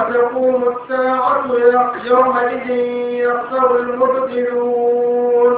تقوم الساعة يومئذ يخسر المبطلون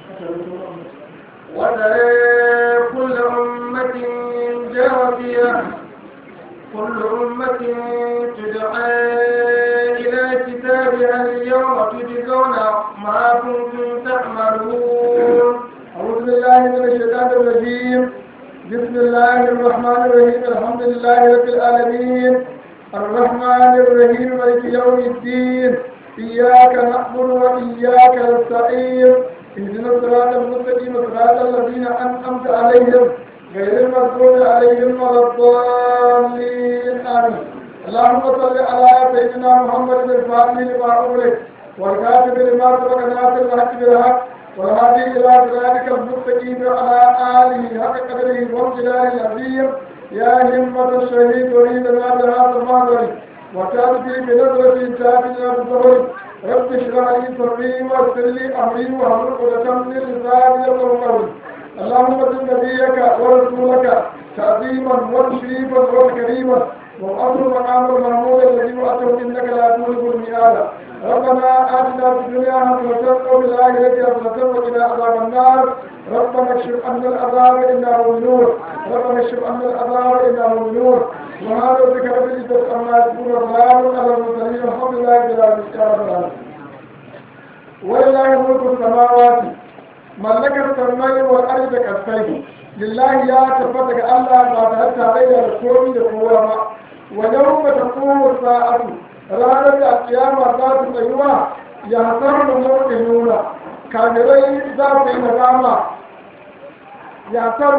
وترى كل أمة جاثية كل أمة تدعى إلى كتابها اليوم تجزون ما كنتم تعملون أعوذ بالله من الشيطان الرجيم بسم الله الرحمن الرحيم الحمد لله رب العالمين الرحمن الرحيم مالك يوم الدين إياك نعبد وإياك نستعين اهدنا الصراط المستقيم صراط الذين أنعمت عليهم غير المغضوب عليهم ولا الضالين آمين اللهم صل على سيدنا محمد الفاتح لما أغلق والكاتب لما سبق ناصر الحق بالحق والهادي إلى صراطك المستقيم وعلى آله حق قدره وامتداد العظيم يا همة الشهيد وليدنا بهذا المعذر وتأتي بنظرة تأتينا بالظهر رب اشرح لي صدري ويسر لي أمري واحلل عقدة من لساني يفقهوا قولي اللهم صل نبيك ورسولك تعظيما وتشريفا وتكريما وأمر مقام المحمود الذي وأتوا إنك لا تولد الميعاد ربنا آتنا في الدنيا حسنة وفي الآخرة حسنة وقنا عذاب النار ربنا اكشف عنا العذاب إنه نور ربنا اكشف عنا العذاب إنه نور وهذا ذكر بالعزة أما يكون سلام على المرسلين الحمد لله رب العالمين ولله ملك السماوات ملك السماء والأرض كالسيف لله يا تفتك الله ما تهت عليه الكون لقوة ويوم تقوم الساعة ranar da kiyama za ta tsayuwa ya hasar da mutum nuna kagirai za su yi nadama ya hasar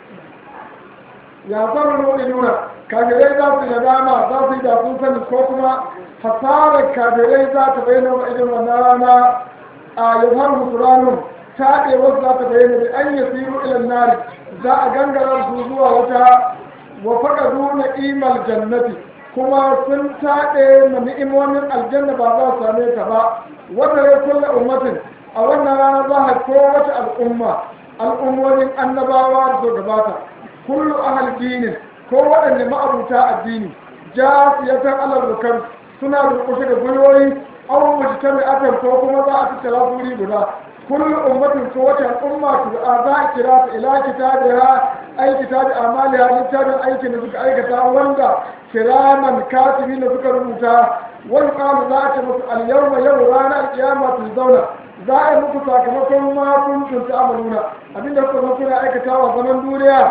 da mutum nuna kagirai za su yi nadama za su yi da sun sani ko kuma hasarar kagirai za ta bayyana wa irin wannan rana a yawar musulanun taɗe wasu za ta bayyana da an yi siru ilan nari za a gangara su zuwa wata wa faɗa nuna imal jannati kuma sun taɗe ma ni'imomin aljanna ba za su same ta ba wata ya kulla ummatin a wannan rana za a kowace al'umma al'ummomin annabawa da su gabata kullu ahal dinin ko waɗanne ma'abuta addini jasiyatan alal rukar suna durƙushe da gwiwoyi an wuce mai akan ko kuma za a tattara guri guda kullu ummatin ko wata al'umma su a za a kira ta ila kitabiha ai kitabi amaliha littafin aikin da suka aikata wanda kiraman katibi da suka rubuta wani kamu za a ce musu alyawma yau ranar kiyama tu zauna za a yi muku sakamakon ma kuntum ta'maluna abinda kuka zo kuna aikata wa zaman duniya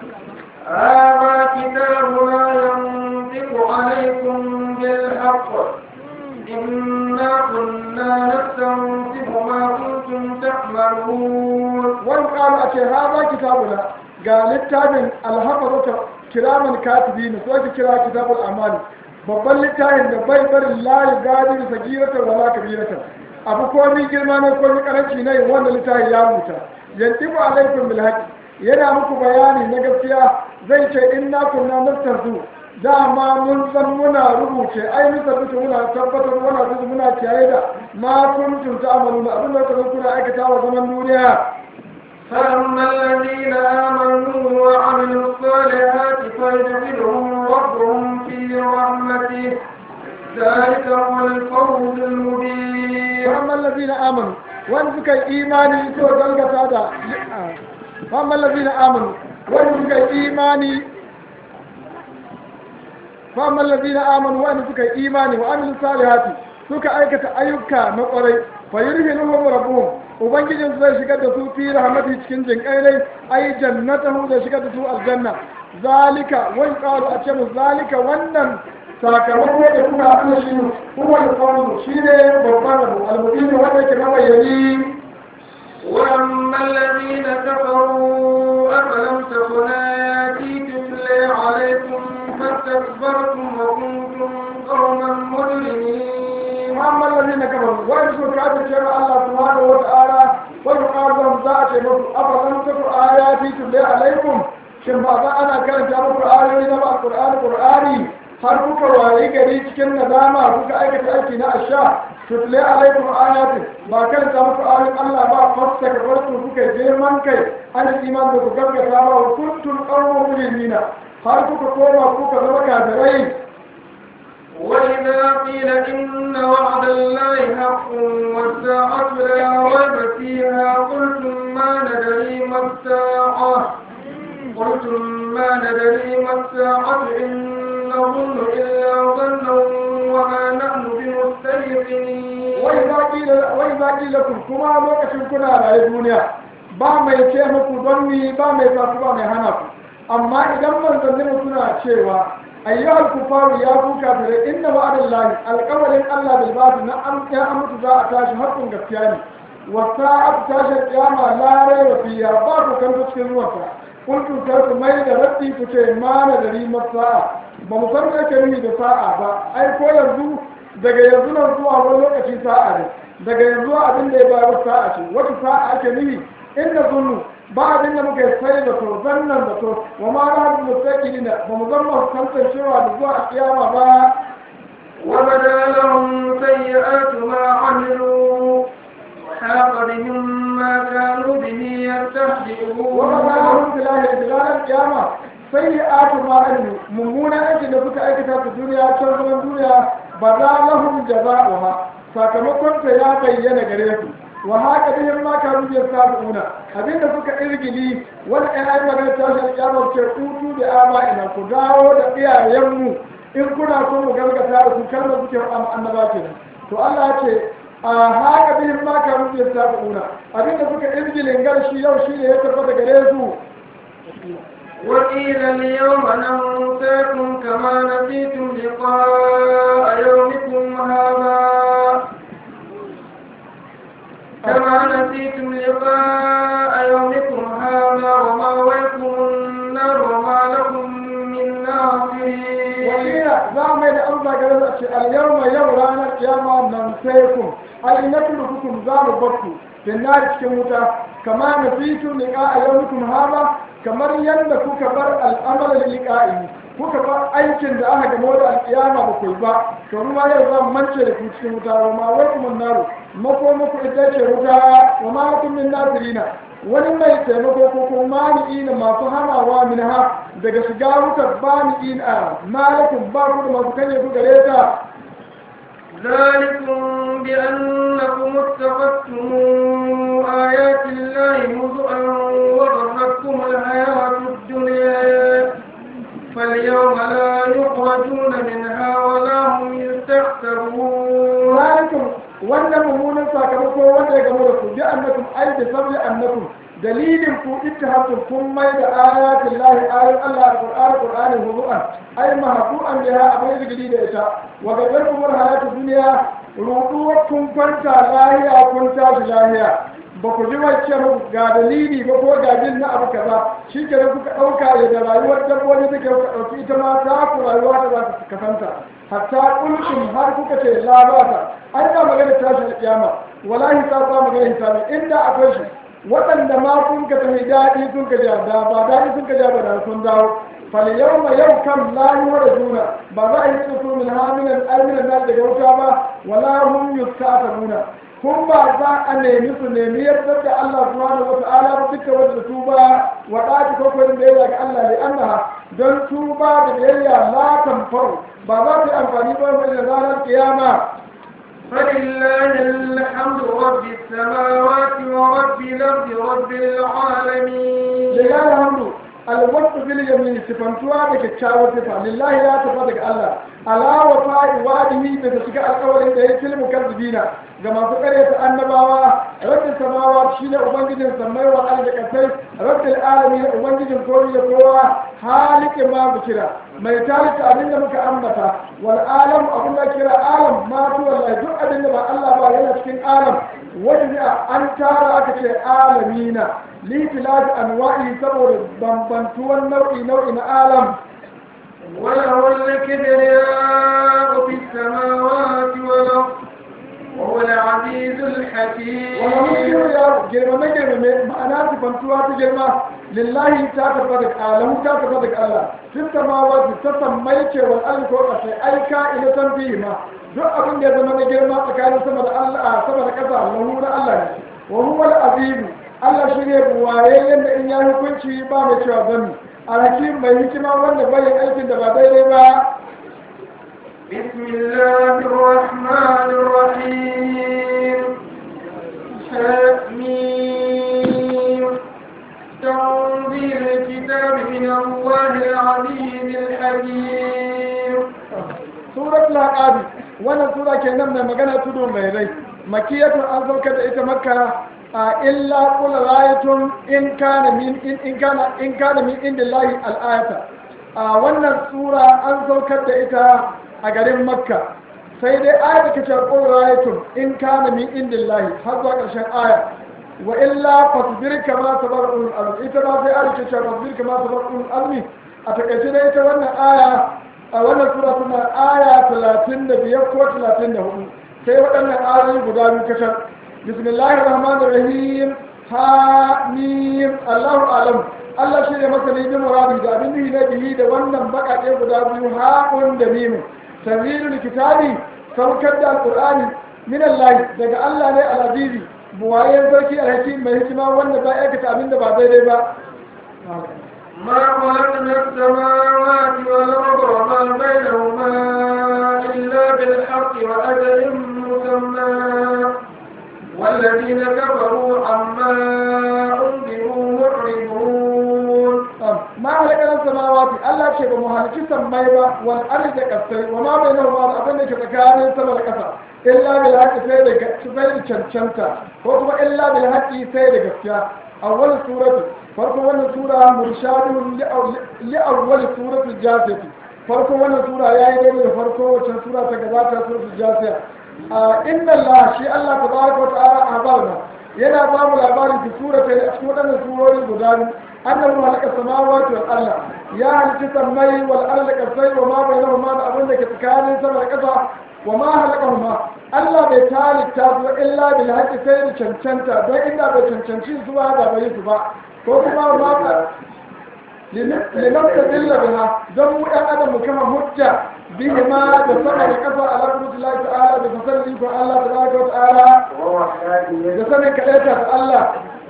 هذا كتابنا ينطق عليكم بالحق إنا كنا نستنطق ما كنتم تعملون wani kamu a ce haza kitabuna ga littafin alhafazata kiraman katibi ne so ake kira kitabul amali babban littafin da bai barin layi gadi da sagiratar wala kabiratar abu komi girma ne komi karanci ne wanda littafin ya rubuta yantibu alaikum bil haqi yana muku bayani na gaskiya zai ce inna kunna nastazu dama mun san muna rubuce ai mun tabbata muna tabbatar muna tuzu muna kiyaye da ma kuntum ta'maluna abin da kuka kuna aikata wa zaman duniya فأما الذين آمنوا وعملوا الصالحات فيدخلهم ربهم في رحمته ذلك هو الفوز المبين فأما الذين آمنوا وأن سكي إيماني سوى ذلك هذا فأما الذين آمنوا وأن سكي إيماني فأما الذين آمنوا وأن سكي إيماني وعملوا الصالحات سكي أيكة أيوكا نقري فيرهنهم ربهم ubangijin zai shigar da su fi rahmati cikin jinkai ne ai jannatahu zai shigar da su aljanna zalika wani qalu a ce mu zalika wannan sakamako da kuka haɗu shi kuma da kawo shi ne babban abu almubini wanda ke mabayani وأما الذين كفروا أفلم تكن آياتي تتلى عليكم فاستكبرتم وكنتم قوما مجرمين amma الذين كفروا وإن سوى كافر كما الله سبحانه وتعالى ويقال لهم ذات مصر أفلم تكن آياتي تتلى عليكم shin ba za ana karanta muku ayoyi na ba Qur'ani Qur'ani har kuka waye gari cikin nadama kuka aikata aiki na asha tutle alaikum ayatin ba karanta muku ayoyin Allah ba fasta ka farko kuka girman kai an iman da ku gaggata ba wa kuntum qawmun mujrimina har kuka koma kuka zama kafirai وإذا zaƙi lakum kuma lokacin kuna raye duniya ba mai ce muku don ni ba mai sa ba mai hana ku amma idan manzannin suna cewa ayyuhal kufaru ya ku kafire inna wa'adallahi alqawlin Allah bil ba'd na an ya amutu za a tashi hakkun gaskiya ne wa sa'at tashi kiyama la rayba fiha ba ku kan cikin ruwanta kuntu kar ku mai da rabbi ku ce ma na da rimar sa'a ba mu san me ke nufi da sa'a ba ai ko yanzu daga yanzu nan zuwa wani lokaci sa'a ne daga yanzu abin da ya bayar sa'a ce wata sa'a ake nufi inda zunnu ba abin da muka sai da to zannan da to wa ma na hadu mustaqili na ba mu zama kantar cewa da zuwa a kiyama ba وبدا لهم سيئات ما عملوا وحاق بهم ما كانوا به يستهزئون wa ma na hadu bilahi bilahi kiyama sayyi'atu ma amilu mummuna aiki da suka aikata ta duniya can zaman duniya ba za lahum jaza'uha sakamakon ta ya bayyana gare su wa haka bihim ma kanu yastabi'una abinda suka irgili wani ɗan ayi magana ta shi kiyama ce utu da aba'ina ku dawo da iyayenmu in kuna so mu gargata da su kan da suke faɗa annaba kenan to Allah ya ce a haka bihim ma kanu yastabi'una abinda suka irgilin garshi yau shine ya tabbata gare su وقيل اليوم ننساكم كما نسيتم لقاء يومكم هذا كما نسيتم لقاء يومكم هذا ومأويكم النار وما لكم من ناصرين wakila za mu yi da amsa gare su a ce alyawma yau ranar kiyama nan sai ku ai na hukum za mu bakku finnari cikin wuta kama na fitu liqa a yawmikum hada kamar yadda kuka bar al'amal liqa'i kuka bar aikin da aka gamo da alkiyama ba ku ba to kuma yau za mu mance da ku cikin wuta wa ma wakum naru mako muku ita ce wuta wa ma lakum min nasirina wani mai taimako ko kuma mani'ina masu hanawa min ha daga shiga wutar bani'ina malakun ba ku da masu kanye ku gare ta ذلكم بأنكم اتخذتم آيات الله هزءا وغرتكم الحياة الدنيا فاليوم لا يخرجون منها ولا هم يستحسرون zalikum wannan mummunan sakamako wanda ya gamu da ku bi annakum ai da sabbi annakum dalilin ku ittihabtum kun mai da ayatin lahi ayoyin Allah alqur'ani qur'ani huzuan ai mahdu'an biha abin rigidi da ita wa gadarkum hayatu dunya ruduwar kun kwanta lahiya kun tashi lahiya ba ku ji wacce muku ga dalili ba ko ga jin na abu kaza shi ke kuka ɗauka ya da rayuwar dabbobi suke kuka ɗauki ita ma ta ku rayuwa da za ta kasanta hatta kulkum har kuka ce la ba ta an ba magana tashi da kiyama wallahi ta ba magana hisabi inda akwai shi waɗanda ma kun ka tafi daɗi sun ka ja da ba daɗi sun ka ja ba da sun dawo fal yawma yau kam la juna ba za a yi su min hamilan alminan nan daga wuta ba wala hum yusta'tabuna kun ba za a nemi su nemi yadda da Allah subhanahu wa ta'ala ba duka wanda tuba wa ɗaki ko ko da ya ga Allah ne annaha don tuba da biyayya la tanfaru ba za ta yi amfani ba mai da ranar kiyama فلله الحمد رب السماوات ورب الأرض رب العالمين lillahi alhamdu alwaqtu bil yamin sifantuwa da kyakkyawar sifa lillahi ya tafi daga Allah ala wa fa'i wadihi da shiga alƙawarin da ya tilmu karzibina ga masu ƙaryata annabawa rabbin samawa shine ubangijin samai wa ardi kasai rabbil alamin ubangijin kowa da kowa halikin ma bukira mai talita abinda muka ambata wal alam abin da kira alam ma tu wallahi duk abinda ba Allah ba yana cikin alam wanda an tara aka ce alamina litilafi anwa'i saboda bambantuwan nau'i nau'i na alam وله الكبرياء في السماوات والأرض وهو العزيز الحكيم wani mutum ya girmame girmame ma'ana sifantuwa ta girma lillahi ta tafi da alahu ta tafi da Allah sun samawa ta sammai ce wal ardi ko kasai aika ila san fihi ma duk abin da ya zama na girma tsakanin sama da Allah sama da kasa lahu na Allah ne wa huwa al-azim Allah shi ne buwayayyen da in ya hukunci ba mai cewa zanni alhakim mai hikima wanda bayan aikin da ba daidai ba بسم الله الرحمن الرحيم حميم تنزيل الكتاب من الله العزيز الحكيم suratul aqabi wannan sura kenan mai magana tudu mai rai makiyatun an saukar da ita makka a illa qul ra'aytum in kana min in in kana in kana min indillahi al-ayata a wannan sura an saukar da ita a garin makka sai dai ayat da kace qul ra'aytum in kana min indillahi har zuwa ƙarshen aya wa illa fasbir kama sabara ulul azmi ita ba sai ayat kace fasbir kama sabara ulul azmi a takaice dai ita wannan aya a wannan sura tana aya 35 ko 34 sai waɗannan ayoyi guda biyu kacal bismillahir rahmanir rahim ha mim allahu alam Allah shi ne masani bi muradi da abin da ne bihi da wannan bakake guda biyu ha'un da mim tanzilul kitabi saukar da alqur'ani min Allah daga Allah ne al-azizi buwayen sarki alhakim mai hikima wanda ba aikata abin da ba daidai ba ما خلقنا السماوات والأرض وما بينهما إلا بالحق وأجل مسمى والذين كفروا عما أنذروا معرضون ما هلكنا السماوات الله شيء بمهلك سمي با والأرض كسي وما بينهما أبن كتكان سما كسا إلا بالحق سيد سيد چنچنتا وكما إلا بالحق سيد كسيا أول سورة farko wannan sura murshadun li awwal suratul jasiyah farko wannan sura yayi daidai da farko wacce sura ta gabata suratul jasiyah inna Allah shi Allah tabaraka wa ta'ala abarna yana ba mu labarin ki sura ta cikin wadannan surori guda biyu annahu halaka samawati wal arda ya halaka samai wal arda kasai wa ma bainahuma da abin da ke tsakanin sama da ƙasa wa ma halakahuma Allah bai talita su illa bil haqqi sai da cancanta don inda bai cancanci su ba da bai su ba ko kuma ma ka linafta dilla biha don mu ɗan adam mu kama hujja bihi ma da sama da ƙasa ala kudullahi ta'ala da fasalli ko Allah tabaraka wa ta'ala da sanin kaɗaita da Allah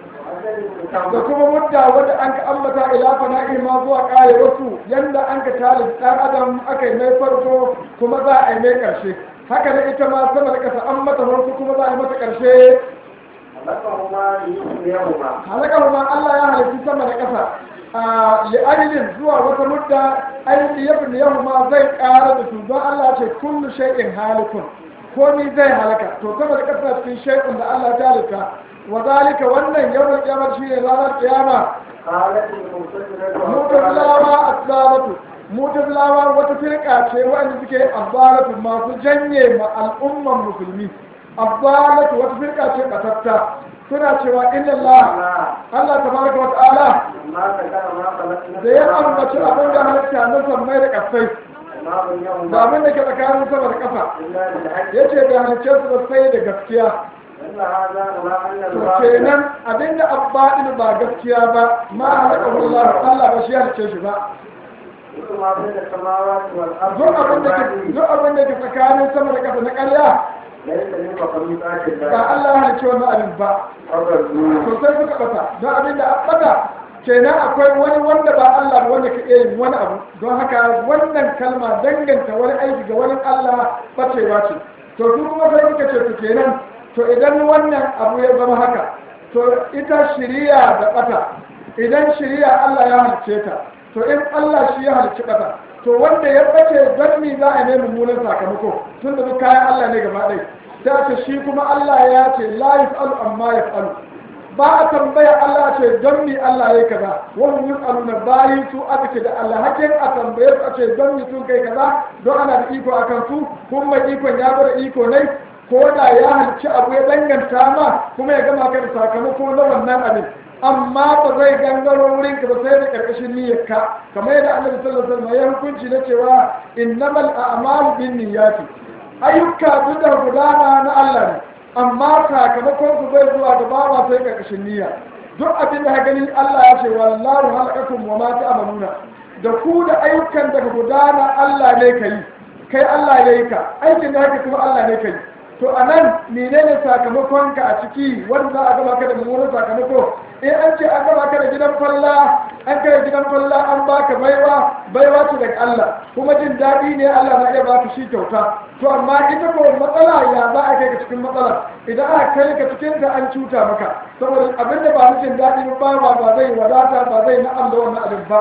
da kuma mudda wadda an ka ambata ila fana'i ma zuwa ƙare wasu yanda an ka tali ɗan adam aka yi mai farko kuma za a yi mai ƙarshe haka da ita ma sama da ƙasa an mata farko kuma za a yi mata ƙarshe halakahuma Allah ya halitti sama da ƙasa li'ajilin zuwa wata mudda aiki yabin yahuma zai ƙara da su don Allah ce kullu shay'in halikun komi zai halaka to sama da ƙasa cikin shay'in da Allah ta halitta wa zalika wannan yawon kiyamar shi ne ranar kiyama mutazilawa aslalatu mutazilawa wata firka ce waɗanda suke abbalatu masu janye ma al'umman musulmi abbalatu wata firka ce batatta suna cewa inna Allah Allah tabaraka wa ta'ala da ya ambaci abin da halitta na sammai da kasai da abin da ke tsakanin sama da ƙasa ya ce da halicce su da sai da gaskiya to kenan abin da abbaɗin ba gaskiya ba ma halaka Allah Allah ba shi ya halicce shi ba duk abin da ke tsakanin sama da ƙasa na ƙarya ba Allah ya halicce wani abin ba sosai suka ɓata don abin da ɓata kenan akwai wani wanda ba Allah ba wanda ka iya yin wani abu don haka wannan kalma danganta wani aiki ga wani Allah bacewa ce to su kuma sai suka ce to kenan to idan wannan abu ya zama haka to ita shiriya da bata idan shiriya Allah ya halice ta to in Allah shi ya halicci bata to wanda ya bace don me za a nemi mummunan sakamako tun da duk kayan Allah ne gaba ɗaya ta ce shi kuma Allah ya ce la yaf'alu amma yaf'alu ba a tambaya Allah ce don mi Allah ya kaza wani yin aluna bayi su aka ce da Allah hakin a tambaye su a ce don mi sun kai kaza don ana da iko a kan su kuma mai ikon ya bada iko ne ko da ya halci abu ya danganta ma kuma ya gama ka da sakamako na wannan abin amma ba zai gangaro wurin ka ba sai da karkashin niyyar ka kamar yadda Annabi sallallahu alaihi wasallam ya hukunci na cewa innamal a'malu binniyati ayyuka duk da gudana na Allah ne amma sakamakon su bai zuwa da ba sai karkashin niyya duk abin da gani Allah ya ce wallahu halakakum wa ma ta'maluna da ku da ayyukan da gudana Allah ne kai kai Allah ya yi ka aikin da haka kuma Allah ne kai to anan menene sakamakon ka a ciki wanda a gaba ka da mummunan sakamako in an ce an gaba ka da gidan falla an kai gidan falla an baka baiwa baiwa ce daga Allah kuma jin daɗi ne Allah na iya baka shi kyauta to amma ita ko matsala ya za a kai ka cikin matsala idan aka kai ka cikin ta an cuta maka saboda abin da ba na jin daɗi ba ba ba zai wadata ba zai na'am da wannan abin ba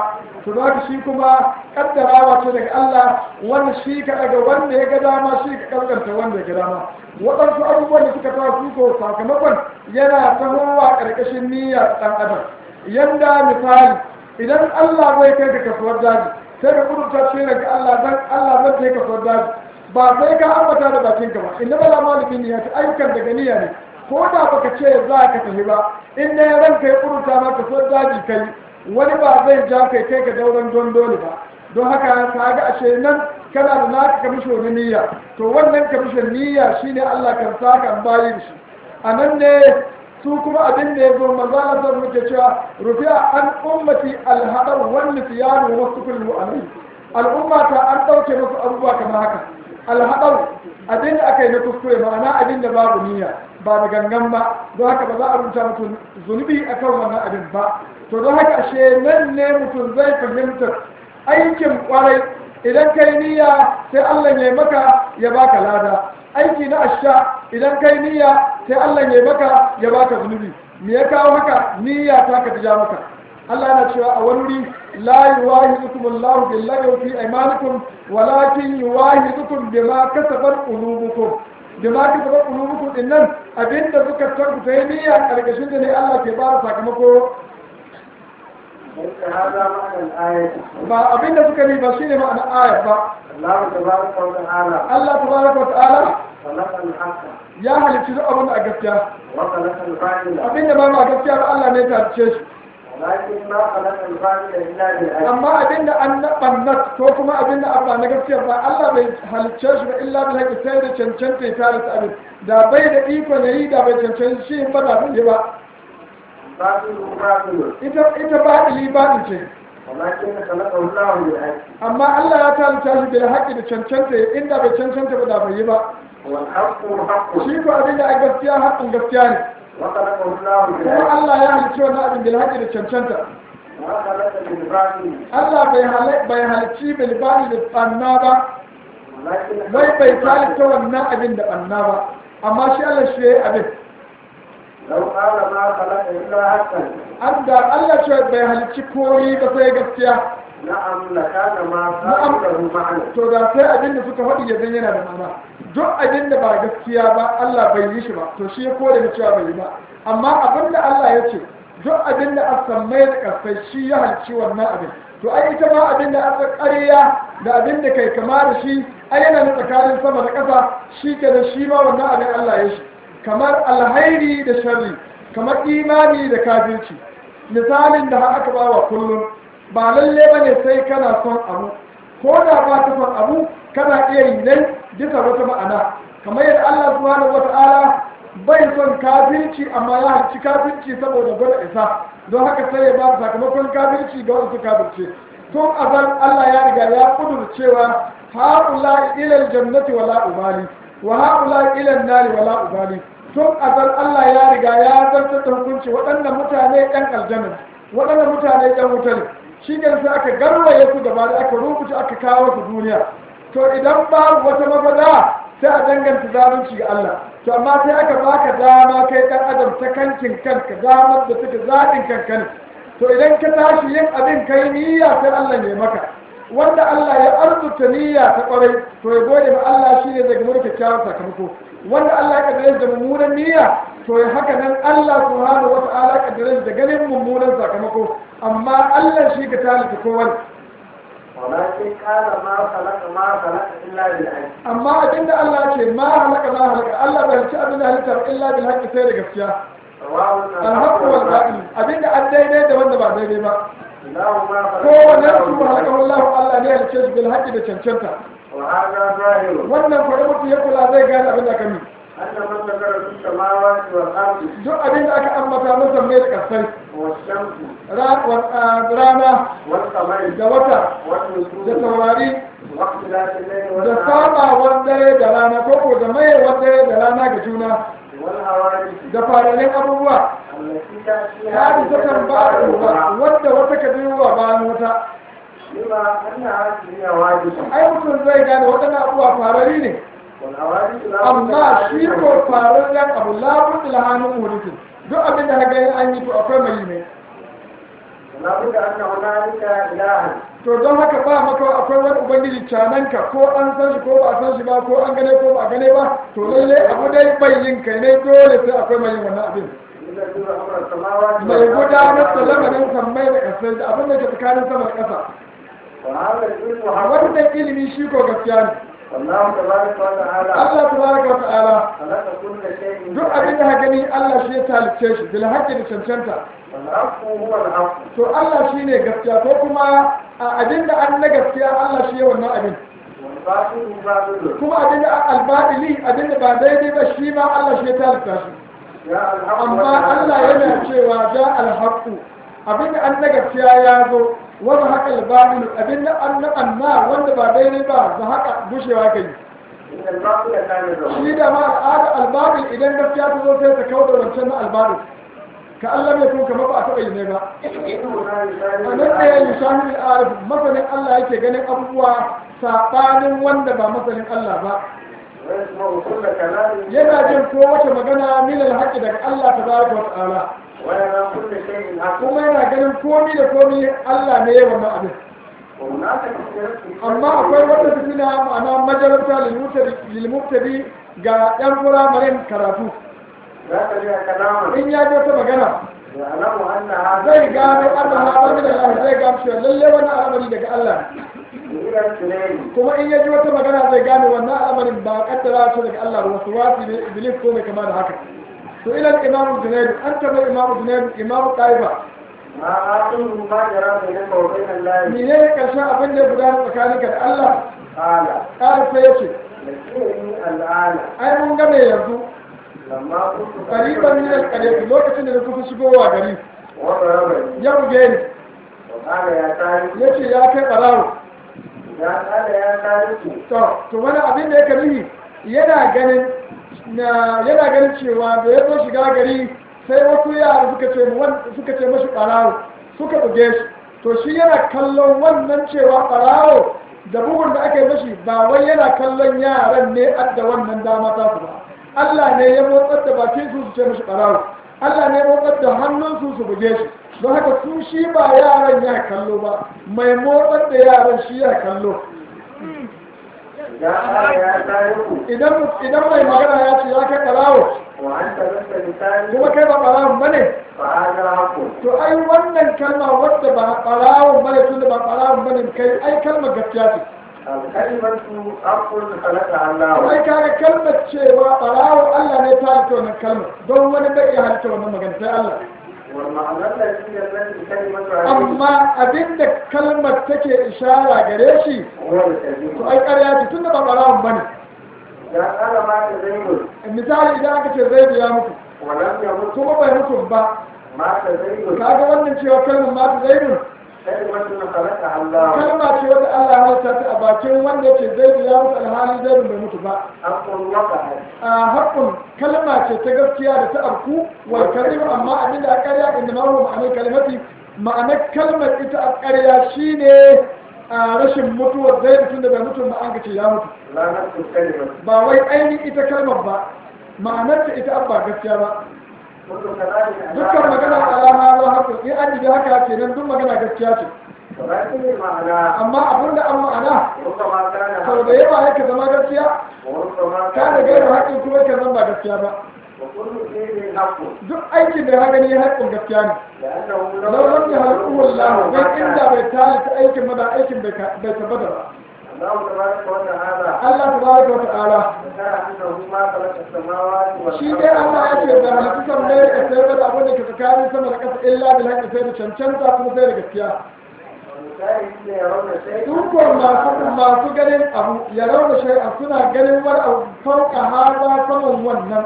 to za ka shi kuma kaddarawa ce daga Allah wanda shi ka daga wanda ya ga dama shi ka kaskanta wanda ya ga dama waɗansu abubuwan da suka tawa su ko sakamakon yana tahowa ƙarƙashin niyyar ɗan adam yanda misali idan Allah zai kai ka kasuwar daji sai ka kudurta ce daga Allah dan Allah zai kai kasuwar daji ba sai ka ambata da bakin ka ba inna bala malikin niyya ta ayyukan daga niyya ne ko da baka ce za ka tafi ba in ne ran kai kudurta ma kasuwar daji kai wani ba zai ja kai kai ka dauran don dole ba don haka ka ga ashe nan kana da naka kamisho na niyya to wannan kamishin niyya shine Allah kan saka bayi da shi a nan ne su kuma abin da ya zo manzo Allah sai muke cewa rufi'a an ummati alhadar wan nisyan wa sukul alai al'umma ta an dauke musu abubuwa kamar haka alhadar abin da aka yi na kuskure ma'ana abin da babu niyya ba da gangan ba don haka ba za a rubuta mutum zunubi akan wannan abin ba to don haka ashe nan ne mutum zai fahimtar aikin kwarai idan kai niyya sai Allah ya maka ya baka lada aiki na asha idan kai niyya sai Allah ya maka ya baka zunubi me ya kawo haka niyya ta ka ja maka Allah yana cewa a wani wuri la yuwahidukum Allahu billahi fi aymanikum walakin yuwahidukum bima kasabat qulubukum bima kasabat qulubukum dinnan abinda suka tabbata yi niyya karkashin da ne Allah ke ba sakamako هذا معنى الآية ba abinda suka yi ba shine ma'ana aya ba الله تبارك وتعالى Allah tabaraka wa ta'ala خلق الحق ya halicci duk abin da a gaskiya وخلق الباطل abinda ba ma gaskiya ba Allah ne ta halicce shi ولكن ما خلق الباطل إلا بالعلم amma abinda an na ɓannat ko kuma abinda an ba na gaskiya ba Allah bai halicce shi ba illa bil haqqi sai da cancanta ya tare ta abin da bai da iko ne yi da bai cancanta shi ba da bai yi ba باطل باطل ita ita ba ili ba ce ولكن خلقه الله بالعلم amma Allah ya talita shi bil haqqi da cancanta inda bai cancanta ba da bai yi ba والحق حق shi ko abinda a gaskiya haƙin gaskiya ne وخلقه الله kuma بالعلم Allah ya halicci wannan abin bil haqqi da cancanta وخلق بالباطل Allah bai hal- bai halicci bil bani da tsanna ba ولكن wai bai talita wannan abin da ɓanna ba amma shi Allah shi ya yi abin لو قال ما خلق إلا حقا an da Allah ce bai halicci koyi ba sai gaskiya نعم لكان ما نعم. له معنى to da sai abin da suka faɗi ya zan yana da ma'ana duk abin da ba gaskiya ba Allah bai yi shi ba to shi ya kore da cewa bai yi ba amma abin da Allah ya ce duk abin da aka sammai da kasai shi ya halicci wannan abin to ai ita ma abin da aka ƙarya da abin da kai kama da shi ai yana na tsakanin sama da ƙasa shi ke da shi ma wannan abin Allah ya shi kamar alhairi da sharri kamar imani da kafirci misalin da aka ba wa kullum ba lalle ba ne sai kana son abu ko da ba ka son abu kana iya yi nan bisa wata ma'ana kamar yadda Allah subhanahu wata'ala bai son kafirci amma ya harci kafirci saboda gwada isa don haka sai ya ba da sakamakon kafirci ga wasu kafirce tun azal Allah ya riga ya kudur cewa ha'ula ilal jannati wala ubali wa ha'ula ilal nari wala ubali tun azal Allah ya riga ya zartar da hukunci waɗannan mutane ɗan aljanna waɗannan mutane ɗan wuta ne shi ne sai aka garwaye su gaba da aka rubuta aka kawo su duniya to idan babu wata mafada sai a danganta zalunci ga Allah to amma sai aka baka dama kai ɗan adam ta kankin kanka damar da take zaɓin kanka ne to idan ka tashi yin abin kai niyya sai Allah ya maka wanda Allah ya arzuta niyya ta kwarai to ya gode ma Allah shine zai gama da kyakkyawan sakamako wanda Allah ya kaddare da mummunan niyya to ya haka nan Allah subhanahu wa ta'ala ya kaddare da ganin mummunan sakamako amma Allah shi ka talita kowa ولكن قال ما خلق ما خلق إلا بالعلم amma abinda Allah ce ma halaka ma halaka Allah bai ci abin da halitta ba illa bil haqqi sai da gaskiya سواء alhaqqu wal batil abinda an daidai da wanda ba daidai ba إله ما خلق kowane إلا su بالعلم. halaka Allah Allah ne ya halice shi bil haqqi da cancanta وهذا ظاهر wannan kwarai mutum ya kula zai gane abin da ka mi أن من ذكر في السماوات والأرض duk abin da aka ambata masa mai da kasai والشمس ra- wa- a- rana والقمر da wata da والنجوم taurari واختلاف الليل da والنهار sabawar dare da rana ko ko da mayewar dare da rana ga juna والحوادث da fararen abubuwa التي تأتي ta bisa kan ba wadda wata ka wa bayan wata لما أن هذه حوادث ai mutum zai gane waɗannan abubuwa farari ne والحوادث لا بد amma لها shi من ko fararren abu labun ilhamin muhdisin duk abin da haka yin an yi to akwai mai ne ولا بد أن هنالك إلها to don haka ba maka akwai wani ubangiji cananka ko an san shi ko ba a san shi ba ko an gane ko ba a gane ba to lalle abu dai bai yin kai ne dole sai akwai mai yin wannan abin يدبر أمر السماوات mai gudanar da والأرض lamarin sammai da ƙasai da abin da ke tsakanin sama da ƙasa وهذا العلم حق wannan ilimi shi ko gaskiya ne والله تبارك وتعالى Allah tabaraka wa ta'ala خلق كل شيء duk abin da ka gani Allah shi ya talicce shi bil haqqi da cancanta والحق هو الحق to Allah shi ne gaskiya ko kuma a abin da an na gaskiya Allah shi ya wannan abin والباطل باطل kuma abin da albadili abin da ba daidai ba shi ma Allah shi ya talicta shi جاء الحق amma Allah yana cewa ja alhaqu abin da an na gaskiya ya zo wani haka albadil abin da an na anna wanda ba daidai ba za haka gushewa kai إن الباطل كان يزول shi da ma al'ada albadil idan gaskiya ta zo sai ta kawo da wancan na albadil ka Allah mai kun kamar ba a taɓa yi ne ba إنهما a يسالون nan ɗaya mishahin arif masanin Allah yake ganin abubuwa saɓanin wanda ba masanin Allah ba ويسمع كل كلام yana jin kowace magana min alhaƙi daga Allah tabaraka wa ta'ala ويرى كل شيء حق kuma yana ganin komi da komi Allah ne ya wannan abin وهناك اختلاف amma akwai wata fitina ma'ana majalisa lilmuktadi ga yan firamaren karatu ذات لها كلاما in ya ji wata magana يعلم أن هذا zai gano Allah ha min Allah zai gano cewa lalle wannan al'amari daga Allah ne إلى الاثنين kuma in ya ji wata magana zai gane wannan al'amarin ba kaddara ce daga Allah ba wasu wasi ne iblis ko mai kama da haka to ila imamu junaid an taba imamu junaid imamu taifa ما آخر ما جرى بينك وبين الله mene ne karshen abin da ya gudana tsakaninka da Allah قال ƙara sai ya ce يسيرني الآن ai mun ga mai yanzu لما كنت qariban min al lokacin da na kusa shigowa gari وضربني ya buge ni وقال يا تارك yace ya kai barawo يا قال يا تارك to to wani abin da yake nufi yana ganin na yana ganin cewa da ya zo shiga gari sai wasu yara suka ce mu wan- suka ce mashi ɓarawo suka buge shi to shi yana kallon wannan cewa ɓarawo da bugun da aka yi mashi ba wai yana kallon yaran ne adda wannan dama ta su ba Allah ne ya motsar da bakin su su ce mashi ɓarawo Allah ne ya motsar da hannun su su buge shi don haka su shi ba yaran ya kallo ba mai motsar da yaran shi ya kallo يا قال يا تارك idan idan mai magana ya ce ya kai ɓarawo وأنت لست بتارك kuma kai ba ɓarawon ba ne فهذا حق to ai wannan kalma wadda ba ɓarawon ba ne tun da ba ɓarawon ba ne kai ai kalmar gaskiya ce الكلمة حق خلقها الله ai kaga kalmar cewa ɓarawo Allah ne ta halitta wannan kalmar don wani bai iya halitta wannan magana sai Allah والمعنى الذي التي كلمة هذه amma abinda kalmar take ishara gare shi هو to الكلمة ai ƙarya ce tun da ba ɓarawon ba ne إذا قال ما تزيد misali idan aka ce zai biya muku ولم يمت kuma bai mutu ba ما تزيد kaga wannan cewa kalmar ma ta zaidun كلمة خلقها الله kalma ce wadda Allah ya halitta ta a bakin wanda yake zai biya musu alhali zai bai mutu ba حق وقعت a haƙƙun kalma ce ta gaskiya da ta arku wal karim amma abin da a ƙarya inda ma huwa ma'anar kalimati ma'anar kalmar ita a ƙarya shine a rashin mutuwar zai mutum da bai mutu ba an ce ya mutu لا نفس الكلمة ba wai ainihin ita kalmar ba ma'anar ta ita abba gaskiya ba كل كلام dukkan magana alama ba haka in an ji haka kenan duk magana gaskiya ce ولكن المعنى amma abin da an ma'ana ربما كان sau da yawa yake zama gaskiya وربما ka da gairu haƙƙin kuma yake zama ba gaskiya ba وكل شيء حق duk aikin da ya gani haƙƙin gaskiya ne لأنه لو لم يهلكه الله dan inda bai talita aikin ba da aikin bai bai tabbata ba الله تبارك وتعالى Allah tabaraka wa ta'ala ذكر أنه ما خلق السماوات shi dai Allah ya ce da halittu kan mai da sai da abin da ke tsakanin sama da ƙasa illa bil haqqi sai da cancanta kuma sai da gaskiya والمشاهدين يرون شيئا dukkan masu masu ganin abu ya rauna shay'a suna ganin wani abu fauka hada saman wannan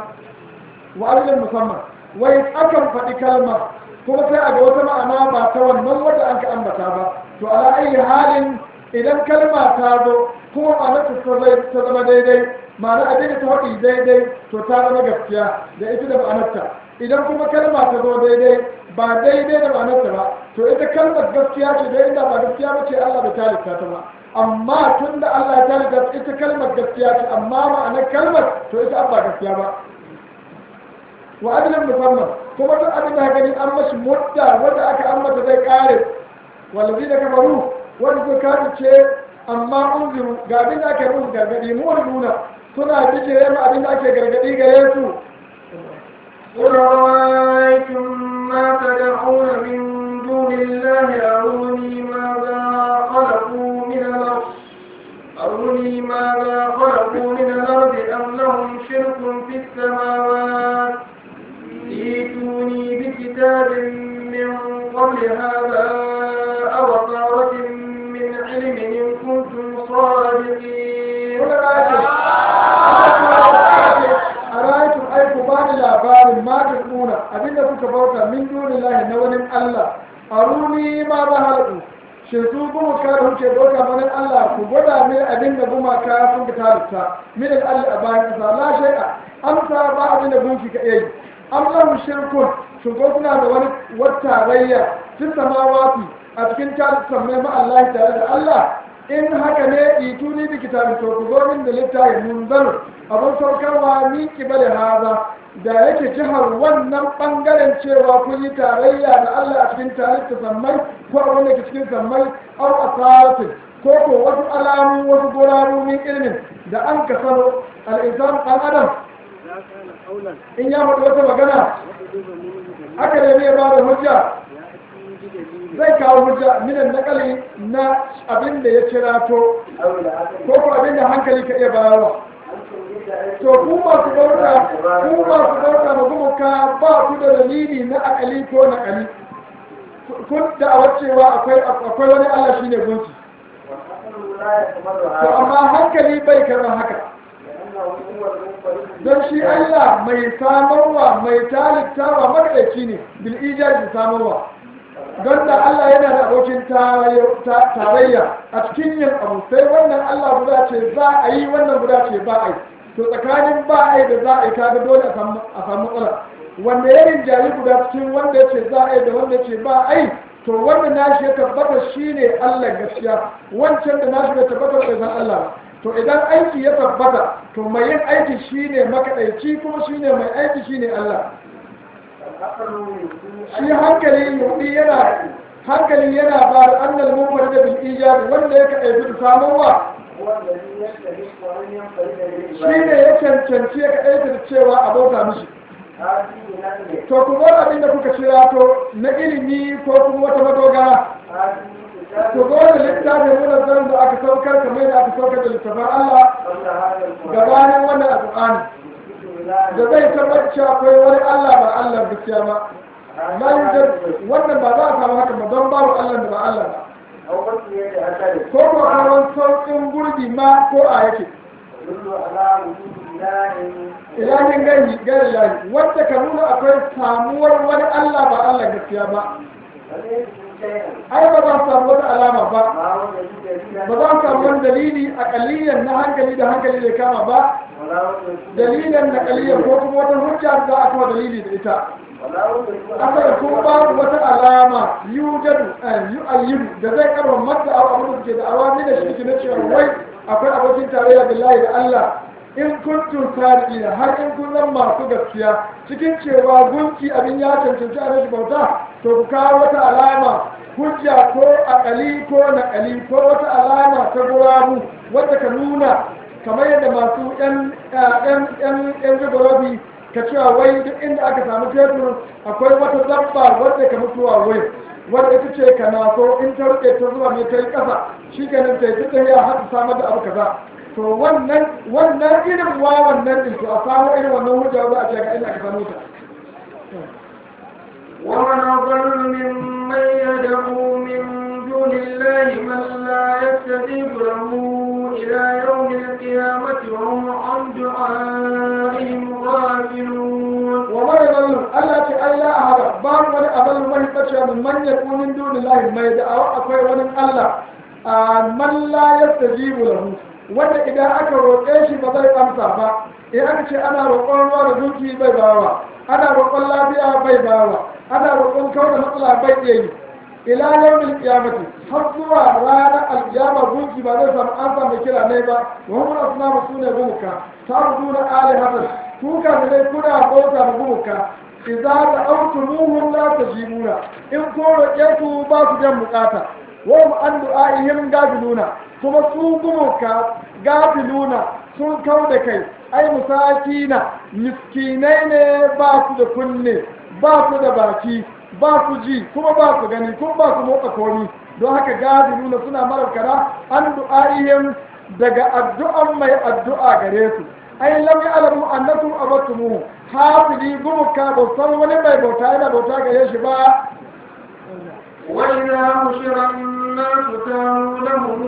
wa'azin musamman wai akan faɗi kalma kuma sai a ga wata ma'ana ba ta wannan wadda an ka ambata ba to ala ayi halin idan kalma ta zo kuma ma'anar ta zai- ta zama daidai ma'ana abin da ta faɗi daidai to ta zama gaskiya da ita da ma'anarta idan kuma kalma ta zo daidai ba daidai da ma'anarta ba to ita kalmar gaskiya ce da inda ba gaskiya ba ce Allah bai talita ta ba amma tun da Allah ya talita ita kalmar gaskiya ce amma ma'anar kalmar to ita ba gaskiya ba wa ajalin musamman kuma duk abin da gani an mashi mutta wanda aka ambata zai kare wallazi da kafaru wanda suka kafice amma unziru ga abin da ake musu gargadi mu nuna suna bijire ma abin da ake gargadi gare su قل رأيتم ما تدعون من دون الله أروني ماذا خلقوا من الأرض أروني ماذا خلقوا من الأرض أم لهم شرك في السماوات ائتوني بكتاب من قبل هذا أو أثارة من علم إن كنتم صادقين a rayatun aiku ba ni labarin ma ta kuna abinda kuka bauta min duni lahi na wani Allah a runi ma ba halku shi su kuma ka da kuke bauta wani Allah ku gwada ne abinda gumaka sun ka tarifta min Allah a bayan kasa la shay'a amsa ba abinda gunki ka iya yi am lahu shirkun shin ko suna da wani wata rayya sun samawati a cikin tarifta mai ma Allah tare da Allah in haka ne ituni bi kitabin to ku zo min da littafin munzar abin saukarwa min kibale haza da yake jihar wannan bangaren cewa kun yi tarayya da Allah a cikin tarihi sammai ko a wanda ke cikin sammai au asaratin ko ko wasu alamu wasu gurabu min ilmin da an ka sano al'insan ɗan adam in ya faɗi wata magana haka ne ne ba da hujja zai kawo hujja minan nakali na abin da ya kirato ko ko abin da hankali ka iya bayarwa to ku masu bauta ku masu bauta ma gumuka ba ku da dalili na akali ko na kali kun da a wacewa akwai akwai wani Allah shine gunki to amma hankali bai karɓar haka don shi Allah mai samarwa mai talittawa makaɗaici ne bil ijabi samarwa don da Allah yana da abokin tarayya a cikin yin abu sai wannan Allah guda ce za a yi wannan guda ce ba a yi to tsakanin ba a yi da za a yi kaga dole a samu matsala wanda ya rinjayi guda cikin wanda ya ce za a yi da wanda ya ce ba a yi to wanda nashi ya tabbata shi ne Allah gaskiya wancan da nashi ya tabbata bai san Allah ba to idan aiki ya tabbata to mai yin aiki shi ne makaɗaici kuma shi ne mai aiki shi ne Allah shi hankali yudi yana hankali yana ba da annal mumar da bil ijab wanda yake aibi da samuwa shi ne ya cancanci ya kaɗaita da cewa a bauta mishi to ku zo abin da kuka kira to na ilimi ko kuma wata madogara ku zo da littafin munazzar da aka saukar kamar da aka saukar da littafin Allah gabanin wannan alƙur'ani da zai tabbatar cewa akwai wani Allah ba Allah gaskiya ba la yujad wannan ba za a samu haka ba don babu Allah da ba Allah ba ko ko kawan sauƙin gurbi ma ko a yake ilahin gani gari lahi wanda ka nuna akwai samuwar wani Allah ba Allah gaskiya ba ai ba za su samu wata alama ba ba za su samu wani dalili a kaliyan na hankali da hankali da kama ba dalilin na kaliyan ko kuma wata hujja za a kuma dalili da ita asali ko ba wata alama yujadu yu'ayyidu da zai karba mata abu abin da suke da awami da shi na cewa wai akwai abokin tarayya billahi da Allah in kuntum sadiqina har in kun zan masu gaskiya cikin cewa gunki abin ya cancanci a rashin bauta to ku kawo wata alama hujja ko akali ko naƙali ko wata alama ta gurabu wadda ka nuna kamar yadda masu yan yan yan yan ka cewa wai duk inda aka samu fetur akwai wata dabba wadda ka mutuwa wai wadda ita ce ka naso in ta rike ta zuwa ne ta yi ƙasa shi kenan ta yi ta ya haɗa samar da abu kaza to wannan wannan irin wa wannan din to a samu irin wannan hujja za a ce ga inda aka samu ta ومن أضل ممن يدعو من دون الله من لا يستجيب له إلى يوم القيامة وهم عن دعائهم غافلون ومن يضل ألا تألا أحد بان ولي أضل من يتشى من من يكون من دون الله ما يدعو أكوي ولن الله من لا يستجيب له wanda idan aka roƙe shi ba zai amsa ba in aka ce ana roƙon ruwa da duki bai bawa ana roƙon lafiya bai bawa ana roƙon kawo da matsala bai iya yi ila yawmil qiyamati har zuwa ranar alkiyama gunki ba zai samu an samu kira ne ba wa hum asnamu sune gumuka ta'buduna alihatan ku ka da kuna bauta da gumuka idza da'awtumuhum la tajibuna in ko roƙe su ba su jan bukata wa hum an du'a'ihim gafiluna kuma su gumuka gafiluna sun kau da kai ai musakina miskinai ne ba su da kunne ba su da baki ba su ji kuma ba su gani kuma ba su motsa komi don haka gadi nuna suna mararkara an du'a'ihim daga addu'an mai addu'a gare su ai lam ya'lamu annakum abattumu hafili gumuka ba san wani mai bauta yana bauta gare shi ba وإذا حشر الناس كانوا لهم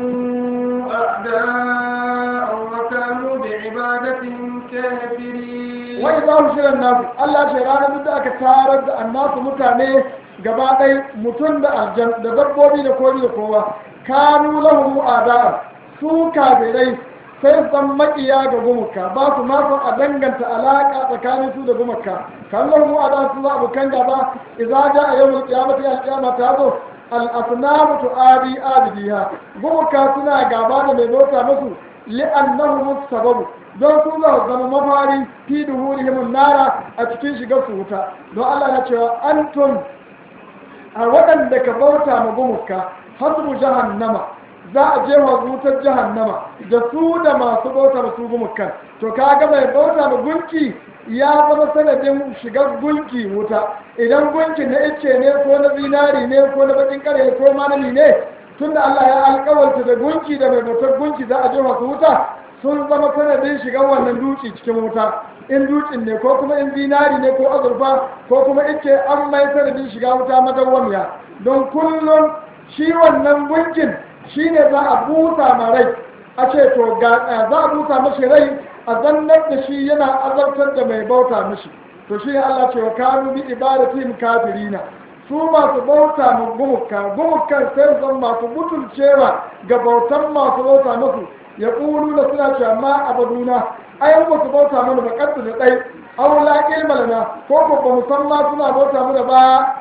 أعداء وكانوا بعبادتهم كافرين wai za mu shirin nasu Allah ce ranar duk da aka tarar da annasu mutane gaba ɗaya mutum da aljan da dabbobi da komi da kowa kanu lahu ada'a su kafirai sai san makiya ga gumuka ba su ma son a danganta alaka tsakanin su da gumuka kan lahu ada'a su za abokan gaba idza ja'a yawmul qiyamati al-qiyama ta zo al-asnamu tu'adi abidiha gumuka suna gaba da mai bauta musu li'annahum sababu don su za su zama mafari fi duhurihim nara a cikin shigar su wuta don Allah na cewa antum a waɗanda ka bauta ma gumuka hasbu jahannama za a je wa wutar jahannama da su da masu bauta ma su gumukan to kaga mai bauta ma gunki ya zama sanadin shigar gunki wuta idan gunki na ice ne ko na zinari ne ko na bakin kare ko manami ne tunda Allah ya alƙawarta da gunki da mai bautar gunki za a je wa su wuta sun zama sanadin shigar wannan dutse cikin wuta in dutsen ne ko kuma in zinari ne ko azurfa ko kuma ice an mai sanadin shiga wuta madawwamiya don kullum shi wannan gunkin shi ne za a busa ma rai a ce to ga za a busa mashi rai a zannar da shi yana azabtar da mai bauta mashi to shi ne Allah ce wa kanu bi ibadatin kafirina su masu bauta ma gumuka gumukan sai zan masu butulcewa ga bautan masu bauta masu ya ƙuru da suna cewa ma abaduna ai ba su bauta mana ba kaddu da ɗai aw la ilma lana ko ko ba musamman suna bauta mana ba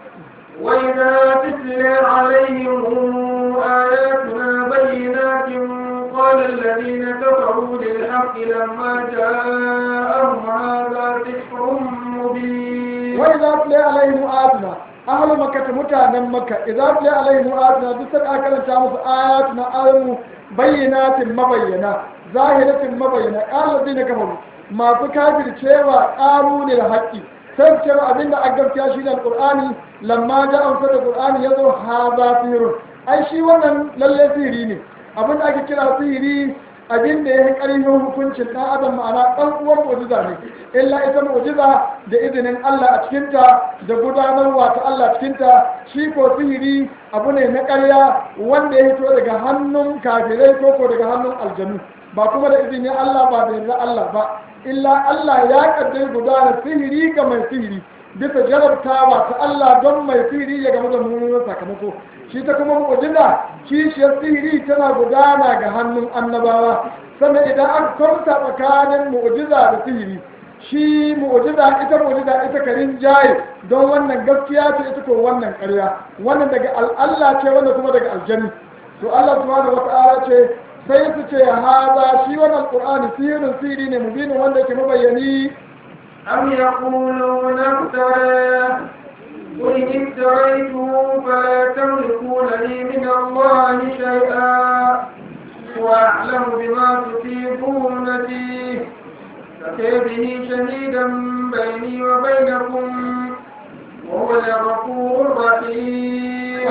وإذا تتلى عليهم آياتنا بينات قال الذين كفروا للحق لما جاءهم هذا سحر مبين وإذا تلي عليهم آياتنا أهل مكة متانا مكة إذا تلي عليهم آياتنا بسر أكلا تامس آياتنا آياتنا بينات مبينة ظاهرة مبينة قال الذين كفروا ما تكافر cewa قالوا للحق sai cewa abinda a gaskiya shi ne alƙur'ani lamma ja amsar da ƙur'ani ya zo haza sihirun ai shi wannan lalle sihiri ne abinda ake kira sihiri abinda ya yi ƙarfin hukuncin ɗan adam ma'ana ɗan uwan mu'jiza ne illa ita mu'jiza da izinin Allah a cikinta da gudanarwa ta Allah cikinta shi ko sihiri abu ne na ƙarya wanda ya hito daga hannun kafirai ko ko daga hannun aljanu ba kuma da izinin Allah ba da yarda Allah ba illa Allah ya kaddai gudana sihiri ga mai sihiri bisa jarabtawa ta Allah don mai sihiri ya gamu da mummunan sakamako shi ta kuma mu'jiza kishiyar sihiri tana gudana ga hannun annabawa sannan idan an kwanta tsakanin mu'jiza da sihiri shi mu'jiza ita mu'jiza ita karin jaye don wannan gaskiya ce ita ko wannan ƙarya wannan daga Allah ce wannan kuma daga aljanni to Allah subhanahu wata'ala ce sai su ce haza shi wannan qur'ani sihirin sihiri ne mubinin wanda yake mabayyani أم يقولون افتراه قل إن افتريته فلا تملكون لي من الله شيئا وأعلم بما تفيضون فيه فكي به شهيدا بيني وبينكم وهو الغفور الرحيم